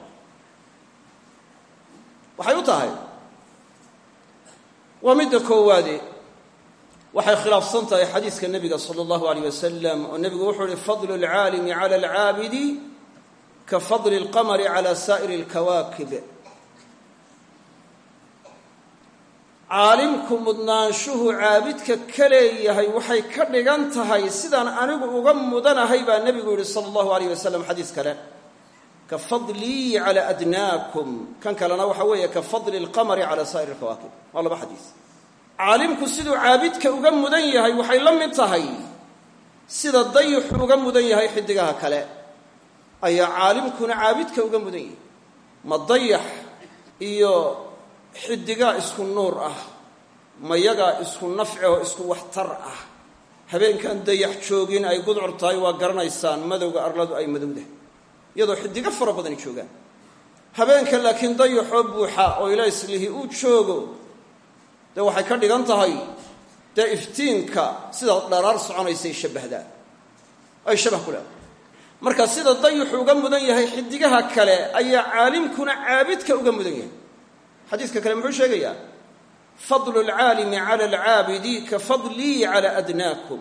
waxay u tahay waa midda koowaade waxay khilaafsan tahay xadiiska nebiga sala allahu alayh wasalam oo nebigu wuxuu uhi fadlu alcaalimi cala alcaabidi ka fadli alqamari cala saa'iri alkawaakib caalimku mudnaanshuhu caabidka ka leeyahay waxay ka dhigan tahay sidaan anigu uga mudanahay baa nebigu yihi sala allahu alayh wasalam xadiis kale ka fadlii cala adnaakum kan kalena waxa weeye ka fadli alqamari cala saa'iri alkawaakib waa laba xadiis caalimku siduu caabidka uga mudan yahay waxay la mid tahay sida dayixu uga mudan yahay xidigaha kale ayaa caalimkuna caabidka uga mudan yahay ma dayax iyo xidigaa isku nuur ah mayagaa isku nafci oo isku waxtar ah habeenkan dayax joogin ay gudcur tahay waa garanaysaan madowga arladu ay madowdahay iyadoo xidigo fara badani joogaan habeenka laakiin dayaxoo buuxa oo ilayslihi uu joogo dee waxay ka dhigan tahay dee iftiinka sida dharaar soconaysay shabbahdaa ay shabah ku leedahay marka sida dayixu uga mudan yahay xidigaha kale ayaa caalimkuna caabidka uga mudan yahay xadiiska kale muxuu sheegayaa fadlu alcaalimi cala alcaabidi ka fadlii cala adnaakum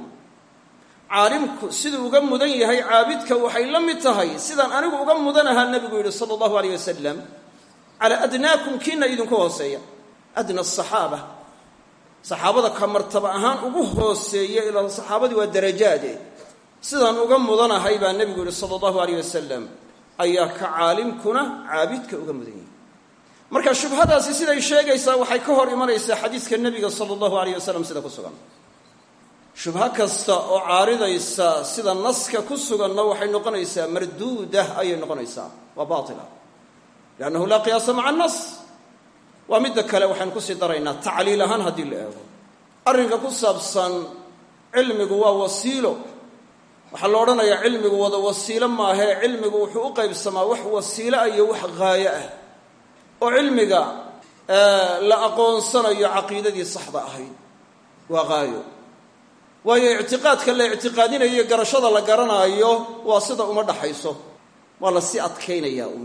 caalimku siduu uga mudan yahay caabidka waxay la mid tahay sidaan anigu uga mudanahaa nebigu yidhi sala allahu alayh wasalam cala adnaakum kiina idinku hooseeya adna asaxaaba saxaabada ka martaba ahaan ugu hooseeya ilaa saxaabadii waa darajaade sidaan uga mudanahay baa nebigu yihi sala allahu alayh wasalam ayaa ka caalimkuna caabidka uga mudan yahay marka shubhadaasi siday sheegaysaa waxay ka hor imanaysaa xadiiska nebiga sala allahu alayh wasalam sida ku sugan shubho kasta oo caaridaysa sida naska ku suganna waxay noqonaysaa marduudah ayay noqonaysaa waa baatila liannahu laa qiyaasa maca annas waa midda kale waxaynu kusii daraynaa tacliil ahaan haddii la eego arrinka ku saabsan cilmigu waa wasiilo waxaa la odhanayaa cilmigu wada wasiilo maahee cilmigu wuxuu u qaybsamaa wax wasiilo ah iyo wax haayo ah oo cilmiga la aqoonsanayo caqiidadii saxda ahayd waa haayo waayo ictiqaadka la ictiqaadinayo garashada la garanaayo waa sida uma dhaxayso waa la sii adkaynayaa uun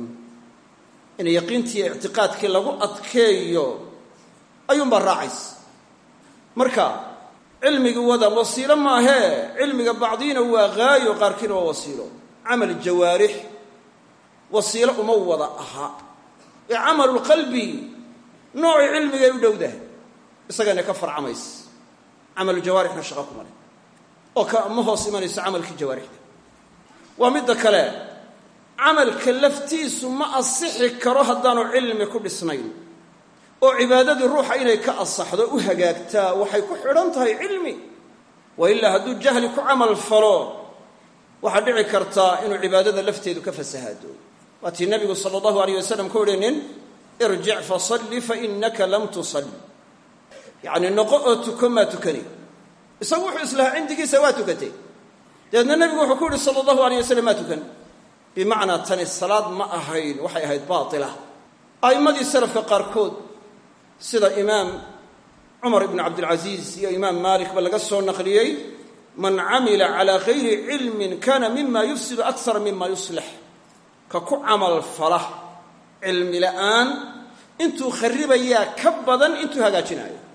in yaqiintii ictiqaadkii lagu adkeeyo ayuunbaa raacaysa marka cilmigii wada wasiilo maahee cilmiga bacdiina waa haayo qaarkiina waa wasiilo camal jawaarix wasiilo uma wada aha ee camalulqalbi noocii cilmigay u dhowdahay isagana ka farcamaysa camalu jawaarixna shaqa kuma leh oo ka ma hoos imanayso camalkii jawaarixda waa midda kale camalka laftiisu ma asixi karo haddaanu cilmi ku dhisnayn oo cibaadadii ruuxa inay ka asaxdo u hagaagtaa waxay ku xidhan tahay cilmi wa ilaa hadduu jahli ku camal falo waxaa dhici kartaa inuu cibaadada lafteedu ka fasahaado waatii nabigu sala allahu alayh wasalam ku yihi nin irjic fasalli fainaka lam tusalli yacni noqo oo tuko maa tukani isagu wuxuu islahaa cindigiisa waa tukatay dabeedna nebigu wuxuu ku yihi sala allahu alayh wasalam maa tukan bimacnaa tani salaad ma ahayn waxay ahayd baatila a'immadii salafka qaarkood sida imaam cumar ibnu cabdilcasiis iyo imaam maalikba laga soo naqliyey man camila calaa gayri cilmin kana mima yufsidu akara mima yuslix ka ku camal fala cilmi la'aan intuu kharibayaa ka badan intuu hagaajinaayo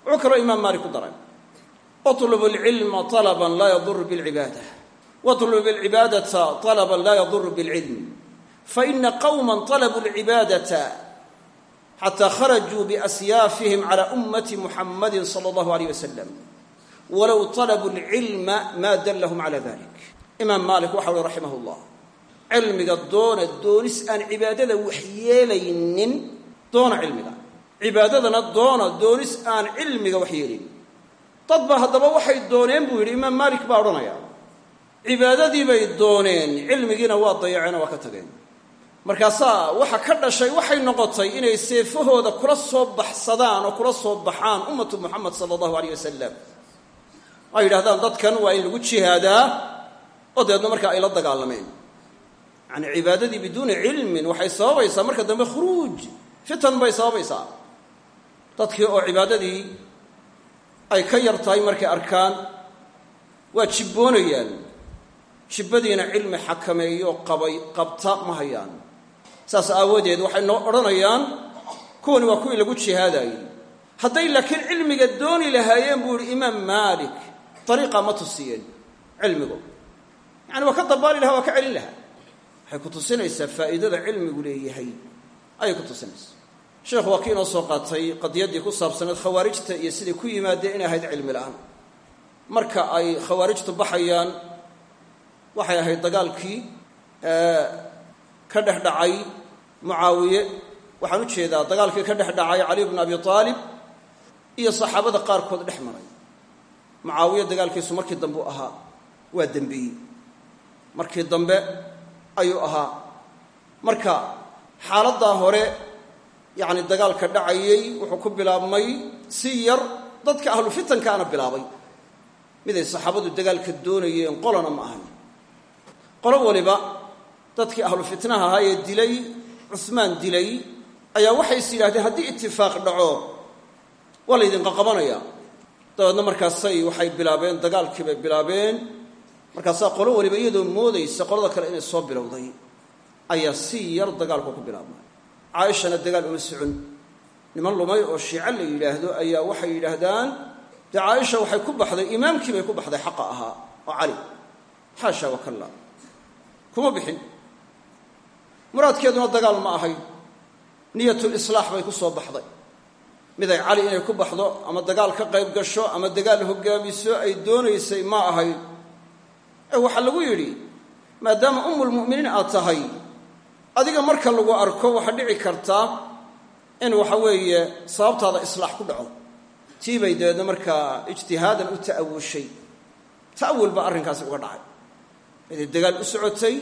wuxuu kaloo imaam maalik ku daray اطلب العلم طلبا لا يضر بالعبادة واطلب العبادة طلبا لا يضر بالعلم فإن قوما طلبوا العبادة حتى خرجوا بأسيافهم على أمة محمد صلى الله عليه وسلم ولو طلبوا العلم ما دلهم على ذلك إمام مالك وحول رحمه الله علمك دون دونس أن عبادة وحيالين دون علمك عبادتنا دون دونس أن علمك وحيالين dad ba haddaba waxay dooneen buu yidhi imaam maalik baa odhanaya cibaadadii bay dooneen cilmigiina waa dayaceen oo waa ka tageen markaasaa waxa ka dhashay waxay noqotay inay seefahooda kula soo baxsadaan oo kula soo baxaan ummatu muxamed sala allahu aleyh wasalam ay yidhahdaan dadkan waa in lagu jihaadaa oo dabeedna markaa ay la dagaalameen yacani cibaadadii biduuni cilmin waxay sababaysaa marka dambe khuruuj fitan bay sababaysaa dadkii oo cibaadadii ay ka yar tahay markay arkaan waa jibboonayaan jibbadiina cilmi xakameeyo qabay qabta ma hayaan saas aawadeed waxay noo odhanayaan kuwani waa kuwii lagu jihaadaayey hadday laakiin cilmiga dooni lahaayeen buu yihi imaam maalik dariiqaa ma tusiyeen cilmigu yacani waa ka dabaali lahaa waa ka celin lahaa waxay ku tusinaysaa faa'iidada cilmigu leeyahay ayay ku tusinaysaa sheekhu waa kii inoo soo qaatay qadiyaddii ku saabsaneed khawaarijta iyo siday ku yimaadeen inay ahayd cilmi la'aan marka ay khawaarijtu baxayaan waxay ahayd dagaalkii ka dhex dhacay mucaawiye waxaan u jeedaa dagaalkii ka dhex dhacay cali bnu abi aalib iyo saxaabada qaarkood dhex maray mucaawiye dagaalkiisu markii dambe u ahaa waa dembeeyey markii dambe ayuu ahaa marka xaaladdaa hore yacni dagaalka dhacayey wuxuu ku bilaabmay si yar dadka ahlu fitankaana bilaabay miday saxaabadu dagaalka doonayeen qolana ma ahan qolo waliba dadkii ahlu fitnaha ahaa ee dilay cusmaan dilay ayaa waxay is yidhahdeen haddii itifaaq dhaco waa laydinqa qabanaya dabeedna markaasay waxay bilaabeen dagaalkii bay bilaabeen markaasaa qolo waliba iyadoo moodaysa qolada kale inay soo bilowday ayaa si yar dagaalku ku bilaabmay caaishana dagaal uma socon niman lumay oo shiico la yidhaahdo ayaa waxay yidhaahdaan dee caaisha waxay ku baxday imaamkii bay ku baxday xaqa ahaa oo cali xaasha wakalla kuma bixin muraadkeeduna dagaal ma ahayn niyatulislaax bay ku soo baxday miday cali inay ku baxdo ama dagaal ka qayb gasho ama dagaal hogaamiso ay doonaysay ma ahayn ee waxaa lagu yidhi maadaama ummulmu'miniin aad tahay adiga marka lagu arko waxaa dhici kartaa in waxa weeye sababtaada islaax ku dhaco tii bay dabeedna markaa ijtihaadan u ta'awushay ta'awul baa arrinkaasi uga dhacay miday dagaal u socotay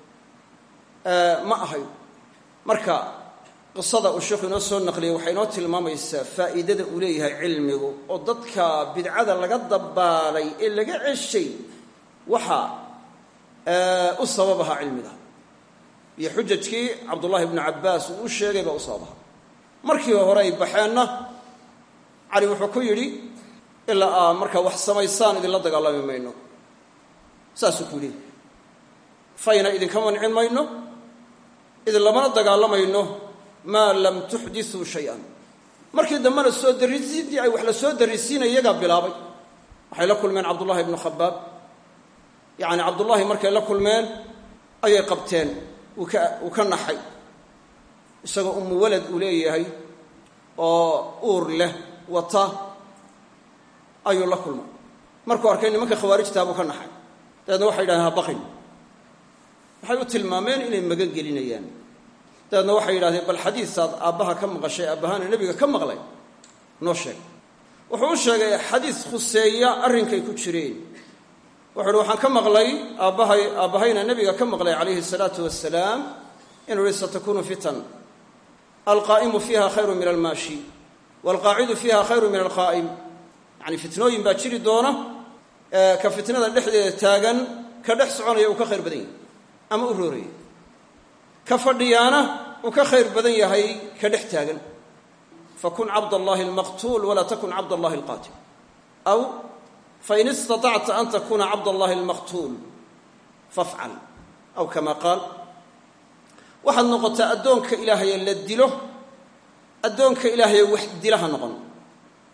ma ahayn marka qisada uu sheekhu inoo soo naqliyay waxay inoo tilmaamaysaa faa'iidada uu leeyahay cilmigu oo dadka bidcada laga dabaalay ee laga ceshay waxa u sabab ahaa cilmiga iyo xujajkii cabdullaahi ibnu cabbaas uu u sheegay baa u sabab ahaa markii hore ay baxeenna cali wuxuu ku yidhi ilaa aa markaa wax samaysaan idinla dagaalami mayno saasuu ku yidhi fayna idinka mancin mayno idin lamana dagaalamayno maa lam tuxdisuu shay-an markii dambena soo darrisiintii ay wax la soo darrisiinay iyagaa bilaabay waxay la kulmeen cabdullahi ibnu khabaab yacni cabdullaahi markay la kulmeen ayay qabteen uu ka uu ka naxay isagoo umu walad uu leeyahay oo uur leh wata ayuu la kulmay markuu arkay nimanka khawaarijtaa buu ka naxay dabeedna waxay yidhahdeen ha baqin waxay u tilmaameen inay magan gelinayaan dabeedna waxay yidhahdeen bal xadiisaad aabbaha ka maqashay aabbahaana nebiga ka maqlay noo sheeg wuxuu u sheegay xadiis khuseeya arrinkay ku jireen wuxu uhi waxaan ka maqlay aabbahay aabbahayna nebiga ka maqlay calayhi salaatu wasalaam inuu ihi satakunu fitan alqaa'imu fiiha khayru min almaashi waalqaacidu fiiha khayru min alqaa'im yacni fitnooyin baa jiri doona ka fitnada dhexdeeda taagan ka dhex soconaya uu ka khayr badan yahay ama u rooraya ka fadhiyaana uu ka khayr badan yahay ka dhex taagan fakun cabd allahi almaqtuul walaa takun cabd allahi alqaatil aw fain istaطacta an takuna cabd allahi almaqtuul fafcal aw kama qaal waxaad noqotaa addoonka ilaahaye la dilo addoonka ilaahaye wax dilaha noqon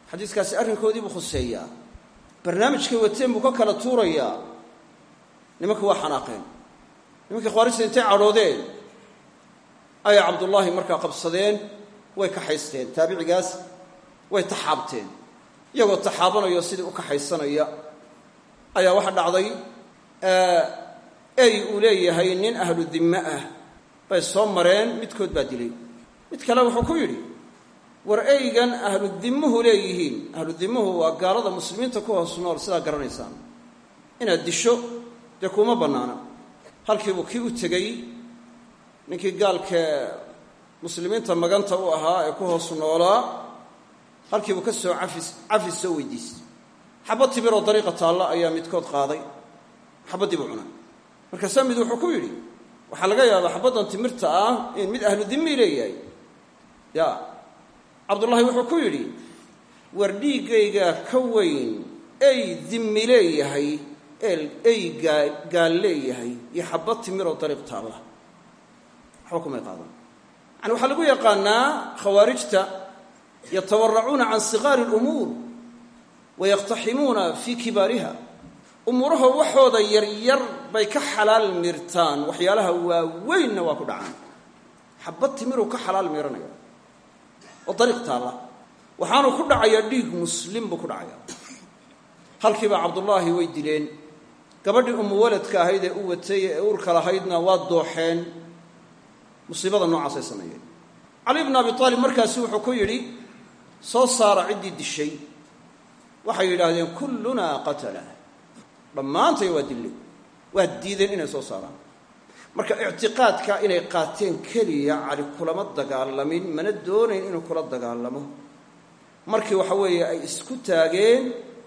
xadiiskaasi arrinkoodii buu khuseeyaa barnaamijkay wateen buu ka kala tuurayaa nimanka waa xanaaqeen nimankii khawaarijta intay cadhoodeen ayay cabdullaahi markaa qabsadeen way kaxaysteen taabicigaas way taxaabteen iyagoo taxaabanayo sidii u kaxaysanaya ayaa waxa dhacday ey uu leeyahay nin ahlu dimme ah bay soo mareen midkood baa dilay mid kale wuxuu ku yidhi war eygan ahlu dimmuhu leeyihiin ahlu dimmuhu waa gaalada muslimiinta ku hoos nool sidaa garanaysaan inaad disho dee kuma bannaana halkiibuu kii u tegey ninkii gaalkee muslimiinta maganta u ahaa ee ku hoos noolaa halkiibuu ka soo cafis cafis soo weydiistay xabad tibiroo dariiqa taalla ayaa midkood qaaday xabaddii buu cunay markaasaa mid wuxuu ku yidhi waxaa laga yaabaa xabaddan timirta ah in mid ahlu dimmi leeyahay ya cabdullaahi wuxuu ku yidhi war dhiiggaygaa ka weyn ey dimmi leeyahay ey gaal leeyahay iyo xabad timiroo dariiq taalla waxba kumay qaadan yani waxaa lagu yaqaanaa khawaarijta yatawaracuuna can siqaari اlumuur wayaqtaximuuna fii kibaariha umuuraha waxooda yaryar bay ka xalaal mirtaan waxyaalaha waaweynna waa ku dhacaan xabad timiruu ka xalaal miranaya oo dariiq taalla waxaanu ku dhacayaa dhiig muslim buu ku dhacayaa halkiibaa cabdullaahi way dileen gabadhii umu waladka ahayd ee u watay ee urka lahaydna waa dooxeen musiibada noocaasay sameeyeen cali bnu abi aalib markaasi wuxuu ku yidhi soo saara ciddii dishay waxay yidhaahdeen kullunaa qatala dhammaantay waa dillay waa diideen inay soo saaraan marka ictiqaadka inay qaateen keliya cali kulama dagaalamin mana doonayn inuu kula dagaalamo markii waxa weeye ay isku taageen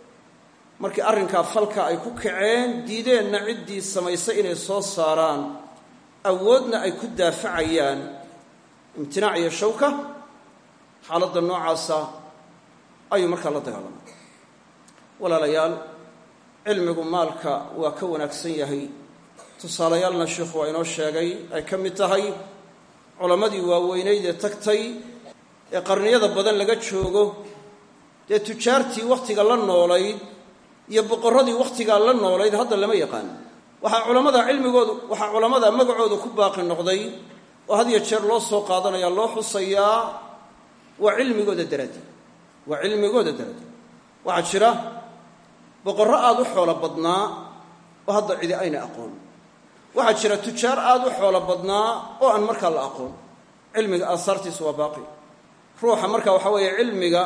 markii arrinkaa falka ay ku kaceen diideenna ciddii samaysay inay soo saaraan awoodna ay ku daafacayaan imtinaac iyo shawka xaaladda noocaasa ayuu markaa la dagaalamay walaalayaal cilmigu maalka waa ka wanaagsan yahay tusaalayaalna sheikhu waa inoo sheegay ay ka mid tahay culammadii waaweynayd ee tagtay ee qarniyada badan laga joogo dee tujaartii wakhtiga la noolayd iyo boqorradii wakhtigaa la noolayd hadda lama yaqaan waxaa culammada cilmigoodu waxaa culammada magacooda ku baaqi noqday oo had iyo jeer loo soo qaadanaya loo xusayaa waa cilmigooda daraaddeed waa cilmigooda daraaddeed waxaa jira boqorro aada u xoolo badnaa oo hadda cidi ayna aqoon waxaa jira tujaar aada u xoolo badnaa oo aan markaa la aqoon cilmiga aasaartiisu waa baaqi ruuxa marka waxaa weeye cilmiga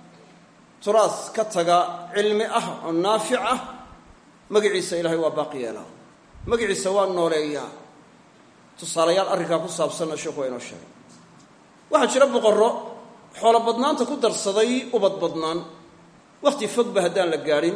turaas ka taga cilmi ah oo naafic ah magaciisa ilaahay waa baaqi yeelaa magaciisa waa nooleeyaa tusaalayaal arrinkaa ku saabsanna sheekhu waa inoo sheegay waxaa jira boqorro xoolo badnaanta ku darsaday ubad badnaan wakhti fogba haddaan la gaadhin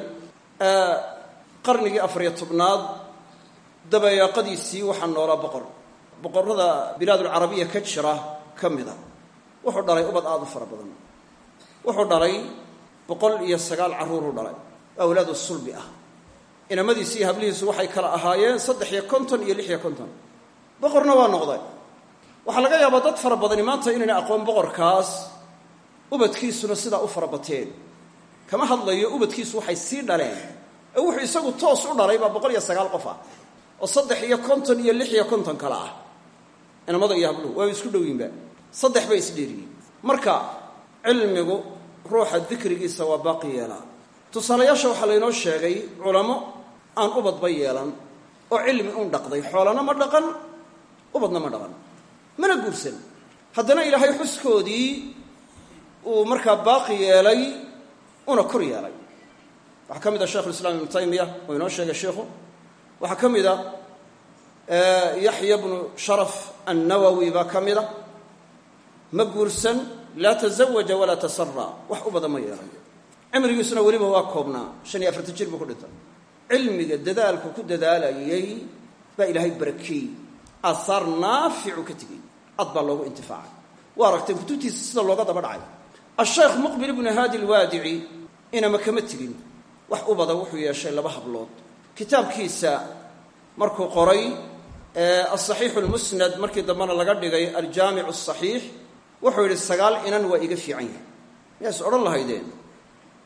qarnigii afariyo tobnaad dabayaaqadiisii waxaa noolaa boqor boqorrada bilaadulcarabiya ka jira ka mida wuxuu dhalay ubad aada u fara badan wuxuu dhalay boqol iyo sagaal carruuruu dhalay awlaadu sulbi ah inamadiisi iyo hablihiisu waxay kala ahaayeen saddex iyo konton iyo lix iyo konton boqorna waa noqday waxaa laga yaabaa dad fara badani maanta inayna aqoon boqorkaas ubadkiisuna sidaa u fara bateen kama hadlayo ubadkiisu waxay sii dhaleen ee wuxuu isagu toos u dhalay baa boqol iyo sagaal qof ah oo saddex iyo konton iyo lix iyo konton kale ah inamada iyo habluhu waaba isku dhowyiinba saddex bay isdheeriyiin marka cilmigu ruuxa dikrigiisa waa baaqi yeelaa tusaalayaasha waxaa laynoo sheegay culamo aan ubadba yeelan oo cilmi un dhaqday xoolana ma dhaqan ubadna ma dhaqan mana guursan haddana ilaahay xuskoodii uu markaa baaqi yeelay una kor yeelay waxaa ka mid a sheikhu lislaam ibnu taymiya uu inoo sheegay sheikhu waxaa ka mid a yaxya bnu sharaf annawowi baa ka mid a ma guursan laa tazawaja walaa tasara wax u badan ma yeelan cimrigiisuna weliba waa koobnaa shan iyo afartan jir buu ku dhintay cilmiga dadaalku ku dadaalayay baa ilaahay barakeeyey aahaar naaficu ka tegey ad baa loogu intifaacay waa aragteen kutubtiisa sida looga daba dhacay asheekh muqbil ibnu haadi alwaadici inama kama tegin wax u badan wuxuu yeeshay laba hablood kitaabkiisa markuu qoray asaxiixu lmusnad markii dambena laga dhigay aljaamicu asaxiix wuxuu yidhi sagaal inan waa iga fiican yahay miyaas odhan lahaydeen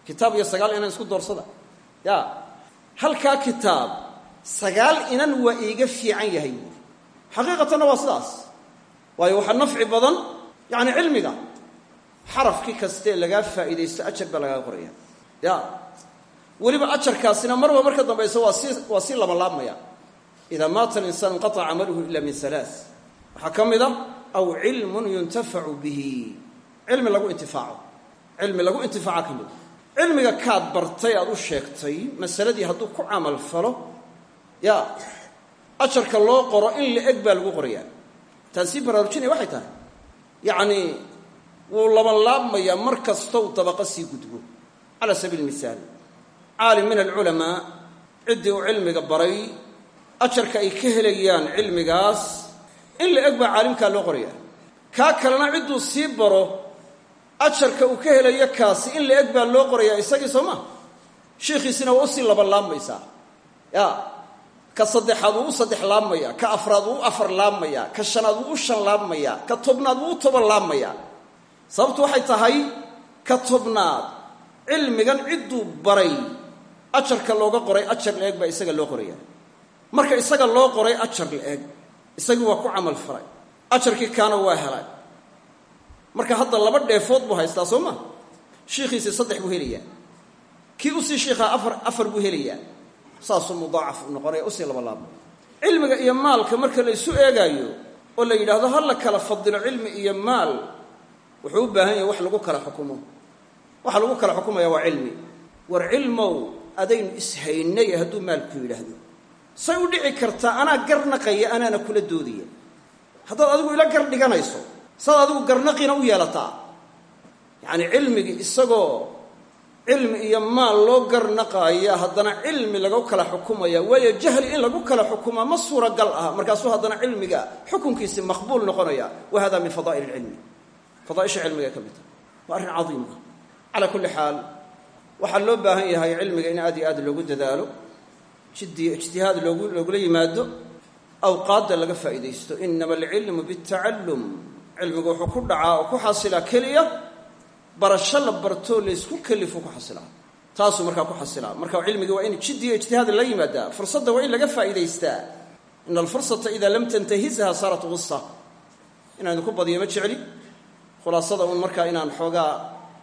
kitaab iyo sagaal inan isku doorsada ya halkaa kitaab sagaal inan waa iiga fiican yahay buuri xaqiiqatanna waa sidaas waayo waxaa nafci badan yacni cilmiga xarafkii kastee lagaa faa'iidaysto ajar baa lagaa qoraya ya weliba ajarkaasina marba marka dambaysa waa sii waa sii labalaabmaya idaa maata alinsaan inqataca camaluhu ila min halaa waxaa ka mid a aw cilmun yuntafacu bihi cilmi lagu intifaaco cilmi lagu intifaaca ka mida cilmiga kaad bartay aad u sheegtay masaladii hadduu ku camal falo ya ajarka loo qoro in la eg baa lagu qorayaa taasii baraarujinaya waxay tahay yacnii wuu labanlaabmayaa mar kastow dabaqo sii gudbo cala sabiili mihaal caalim min alculamaa ciddii uu cilmiga baray ajarka ay ka helayaan cilmigaas in la eg baa caalimkaa loo qorayaa kaa kalena cidduu sii baro ajarka uu ka helayo kaasi in la eg baa loo qorayaa isagii soo maa shiikhiisina waa usii labanlaabmaysaa ya ka saddexaad wuu u saddex laabmayaa ka afraad wuu u afar laabmayaa ka shanaad wuu u shan laabmayaa ka tobnaad wuu u toban laabmayaa sababtu waxay tahay ka tobnaad cilmigan cidduu baray ajarka looga qoray ajar la-eg baa isaga loo qoraya marka isaga loo qoray ajar la-eg isagii waa ku camal falay ajarkii kaana waa helay marka hadda laba dheefood buu haystaa soo ma shiikhiisii saddex buu helayaa kii usii shiikhaa afar afar buu helayaa saasuu mudaacaf u noqonaya usii laba laabma cilmiga iyo maalka marka la isu eegaayo oo la yidhaahdo ha la kala fadilo cilmi iyo maal wuxuu u baahan yahay wax lagu kala xukumo waxa lagu kala xukumaya waa cilmi war cilmow adaynu ishaynay hadduu maalku yidhaahdo say u dhici kartaa anaa garnaqaya anaana kula doodaya haddaad adigu ila gar dhiganayso saad adigu garnaqiina u yeelataa yacani cilmigii isagoo cilmi iyo maal loo garnaqaaya haddana cilmi lagu kala xukumaya waayo jahli in lagu kala xukumaa ma suuragal ah markaasuu haddana cilmiga xukunkiisi maqbuul noqonaya wa hada min fadaa'il ilcilmi fadaaisha cilmiga ka mid tahay waa arrin cadiim ah calaa kulli xaal waxaa loo baahan yahay cilmiga in aad iyo aad loogu dadaalo jiddi ijtihaad loogu loogula yimaado awqaadda laga faa'iidaysto inama alcilmu bitacallum cilmigu wuxuu ku dhacaa oo ku xasilaa keliya barasho la bartoo laysku kelifu ku xasilaa taasuu markaa ku xasilaa marka cilmigii waa in jiddiyo ijtihaad la yimaadaa fursadda waa in laga faa'iidaystaa ina alfursata idaa lam tantahizha saarat gusa inaan idinku badiyo ma jecli khulaasada uun markaa inaan xoogaa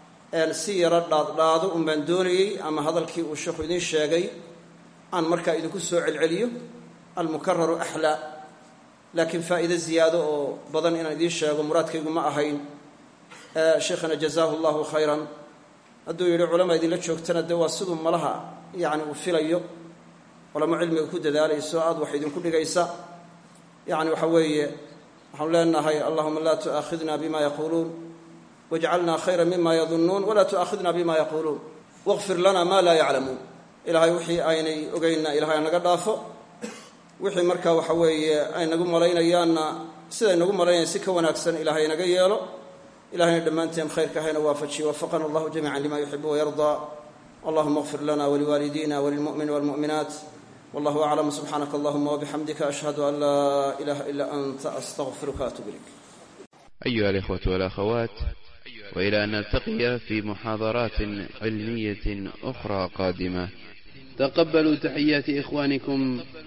si yaro dhaadhaado un baan doonayey ama hadalkii uu sheekhu idiin sheegay aan markaa idinku soo celceliyo almukararu axlaa laakiin faa'iide ziyaado oo badan inaan idiin sheego muraadkaygu ma ahayn sheikhana jazaahu allahu khayran hadduu yidhi culama idinla joogtana dee waa siduu malaha yacni uu filayo culamo cilmiga ku dadaalayso aad wax idinku dhigaysa yacni waxa weeye waxaanu leenahay allahuma laa tu'aakhidna bima yaquuluun wajcalna khayra mima yadunnuun walaa tu'aakhidna bima yaquuluun waqfir lana ma laa yaclamuun ilaahay wixii aynay ogeynna ilahay naga dhaafo wixii markaa waxa weeye ay nagu malaynayaanna siday nagu malaynayan si ka wanaagsan ilaahay naga yeelo ilahayna dhammaanteen khayrka hayna waafajiye wafaqana allahu jamiica lima yuxibu wayardaa allahuma اغfir lana waliwaalidina walilmu'mini walmu'minaat wallahu aclam subxaanaka allahuma wabixamdika ashhadu an laa ilaha ila anta astaqfiruka atub ilayk أيها الإخوة والأخوات وإلى أن نلتقي في محاضرات علمية أخرى قادمة تقبلوا تحيات إخوانكم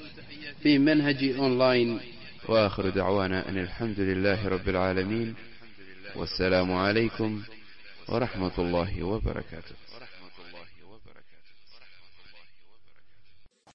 في منهج أونلاين وآخر دعوانا أن الحمد لله رب العالمين والسلام عليكم ورحمة الله وبركاته